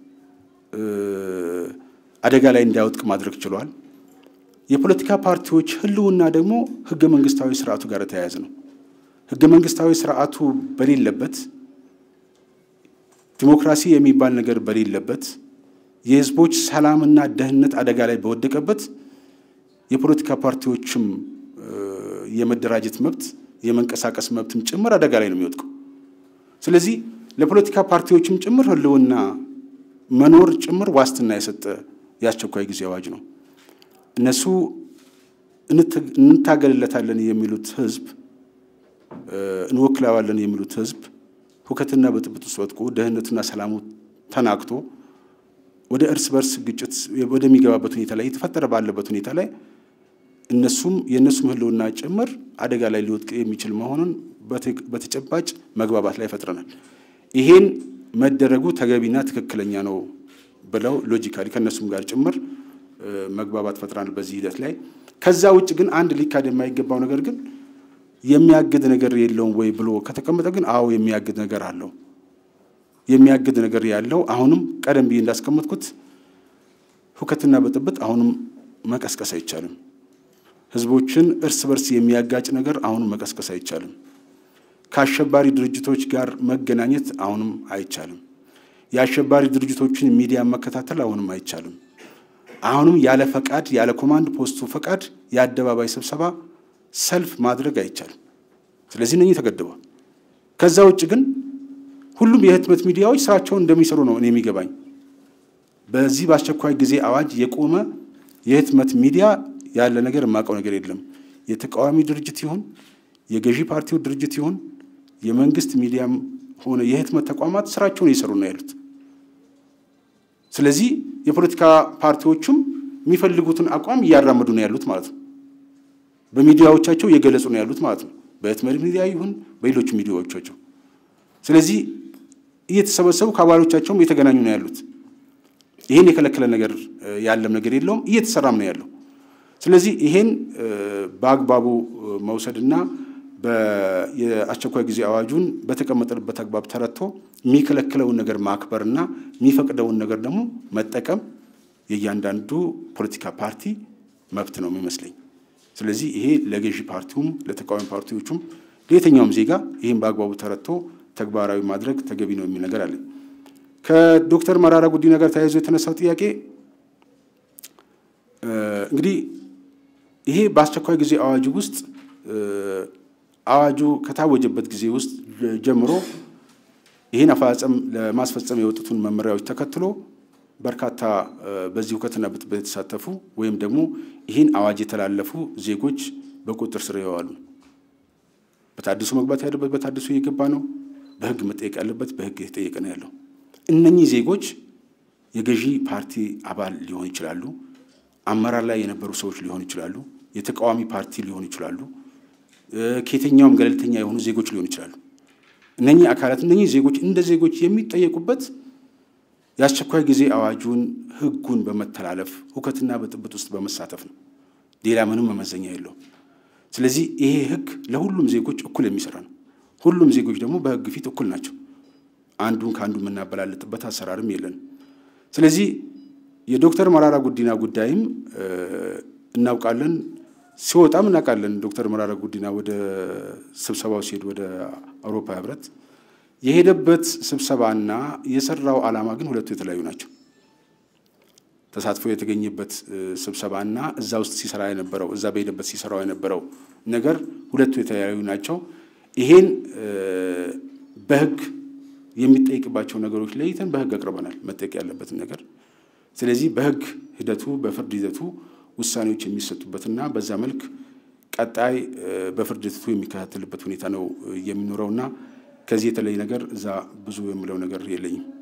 አደጋ ላይ እንዳይወጥቅ ማድረግ ችሏል። የፖለቲካ ፓርቲዎች ህልውና ደግሞ ህገ መንግስታዊ ስርዓቱ ጋር የተያያዘ ነው። ህገ መንግስታዊ ስርዓቱ በሌለበት ዲሞክራሲ የሚባል ነገር በሌለበት የህዝቦች ሰላምና ደህንነት አደጋ ላይ በወደቀበት የፖለቲካ ፓርቲዎችም የመደራጀት መብት የመንቀሳቀስ መብትም ጭምር አደጋ ላይ ነው የሚወድቀው። ስለዚህ ለፖለቲካ ፓርቲዎችም ጭምር ህልውና መኖር ጭምር ዋስትና የሰጠ የአስቸኳይ ጊዜ አዋጅ ነው። እነሱ እንታገልለታለን የሚሉት ህዝብ እንወክለዋለን የሚሉት ህዝብ ሁከትና ብጥብጥ ውስጥ ወድቆ ደህንነቱና ሰላሙ ተናግቶ ወደ እርስ በርስ ግጭት ወደሚገባበት ሁኔታ ላይ የተፈጠረ ባለበት ሁኔታ ላይ እነሱም የእነሱም ህልውና ጭምር አደጋ ላይ ሊወድቅ የሚችል መሆኑን በተጨባጭ መግባባት ላይ ፈጥረናል። ይሄን መደረጉ ተገቢና ትክክለኛ ነው ብለው ሎጂካሊ ከእነሱም ጋር ጭምር መግባባት ፈጥረናል በዚህ ሂደት ላይ። ከዛ ውጭ ግን አንድ ሊካድ የማይገባው ነገር ግን የሚያግድ ነገር የለውም ወይ ብሎ ከተቀመጠ ግን አዎ የሚያግድ ነገር አለው። የሚያግድ ነገር ያለው አሁንም ቀደም ብዬ እንዳስቀመጥኩት ሁከትና ብጥብጥ አሁንም መቀስቀስ አይቻልም። ህዝቦችን እርስ በርስ የሚያጋጭ ነገር አሁንም መቀስቀስ አይቻልም። ከአሸባሪ ድርጅቶች ጋር መገናኘት አሁንም አይቻልም። የአሸባሪ ድርጅቶችን ሚዲያ መከታተል አሁንም አይቻልም። አሁንም ያለ ፈቃድ ያለ ኮማንድ ፖስቱ ፈቃድ የአደባባይ ስብሰባ ሰልፍ ማድረግ አይቻልም። ስለዚህ እነኚህ ተገድበዋል። ከዛ ውጭ ግን ሁሉም የህትመት ሚዲያዎች ስራቸውን እንደሚሰሩ ነው እኔ የሚገባኝ። በዚህ በአስቸኳይ ጊዜ አዋጅ የቆመ የህትመት ሚዲያ ያለ ነገር የማውቀው ነገር የለም። የተቃዋሚ ድርጅት ይሁን የገዢ ፓርቲው ድርጅት ይሁን የመንግስት ሚዲያም ሆነ የህትመት ተቋማት ስራቸውን እየሰሩ ነው ያሉት። ስለዚህ የፖለቲካ ፓርቲዎቹም የሚፈልጉትን አቋም እያራመዱ ነው ያሉት ማለት ነው። በሚዲያዎቻቸው እየገለጹ ነው ያሉት ማለት ነው። በህትመት ሚዲያ ይሁን በሌሎች ሚዲያዎቻቸው። ስለዚህ እየተሰበሰቡ ከአባሎቻቸውም እየተገናኙ ነው ያሉት። ይሄን የከለከለ ነገር ያለም ነገር የለውም፣ እየተሰራም ነው ያለው። ስለዚህ ይሄን በአግባቡ መውሰድና የአስቸኳይ ጊዜ አዋጁን በተቀመጠበት አግባብ ተረድቶ የሚከለክለውን ነገር ማክበርና የሚፈቅደውን ነገር ደግሞ መጠቀም የእያንዳንዱ ፖለቲካ ፓርቲ መብት ነው የሚመስለኝ። ስለዚህ ይሄ ለገዢ ፓርቲውም ለተቃዋሚ ፓርቲዎቹም ለየትኛውም ዜጋ ይህን በአግባቡ ተረድቶ ተግባራዊ ማድረግ ተገቢ ነው የሚል ነገር አለ። ከዶክተር መራራ ጉዲና ጋር ተያይዞ የተነሳው ጥያቄ እንግዲህ ይሄ በአስቸኳይ ጊዜ አዋጁ ውስጥ አዋጁ ከታወጀበት ጊዜ ውስጥ ጀምሮ ይህን አፈጻጸም ለማስፈጸም የወጡትን መመሪያዎች ተከትሎ በርካታ በዚህ ሁከትና ብጥብጥ የተሳተፉ ወይም ደግሞ ይህን አዋጅ የተላለፉ ዜጎች በቁጥጥር ስር ይዋሉ። በታድሶ መግባት ያለበት በታድሶ እየገባ ነው። በህግ መጠየቅ ያለበት በህግ የተጠየቀ ነው ያለው። እነኚህ ዜጎች የገዢ ፓርቲ አባል ሊሆኑ ይችላሉ። አመራር ላይ የነበሩ ሰዎች ሊሆኑ ይችላሉ። የተቃዋሚ ፓርቲ ሊሆኑ ይችላሉ። ከየትኛውም ገለልተኛ የሆኑ ዜጎች ሊሆኑ ይችላሉ። እነኚህ አካላት እነኚህ ዜጎች እንደ ዜጎች የሚጠየቁበት የአስቸኳይ ጊዜ አዋጁን ህጉን በመተላለፍ ሁከትና ብጥብጥ ውስጥ በመሳተፍ ነው። ሌላ ምንም መመዘኛ የለውም። ስለዚህ ይሄ ህግ ለሁሉም ዜጎች እኩል የሚሰራ ነው። ሁሉም ዜጎች ደግሞ በህግ ፊት እኩል ናቸው። አንዱን ከአንዱ የምናበላልጥበት አሰራርም የለንም። ስለዚህ የዶክተር መራራ ጉዲና ጉዳይም እናውቃለን፣ ሲወጣም እናውቃለን። ዶክተር መራራ ጉዲና ወደ ስብሰባው ሲሄድ ወደ አውሮፓ ህብረት የሄደበት ስብሰባና የሰራው ዓላማ ግን ሁለቱ የተለያዩ ናቸው። ተሳትፎ የተገኘበት ስብሰባና እዛ ውስጥ ሲሰራ የነበረው እዛ በሄደበት ሲሰራው የነበረው ነገር ሁለቱ የተለያዩ ናቸው። ይሄን በህግ የሚጠይቅባቸው ነገሮች ለይተን በህግ አቅርበናል፣ መጠየቅ ያለበትን ነገር። ስለዚህ በህግ ሂደቱ በፍርድ ሂደቱ ውሳኔዎች የሚሰጡበትና በዛ መልክ ቀጣይ በፍርድ ሂደቱ የሚከታተልበት ሁኔታ ነው የሚኖረውና ከዚህ የተለየ ነገር እዛ ብዙ የምለው ነገር የለኝም።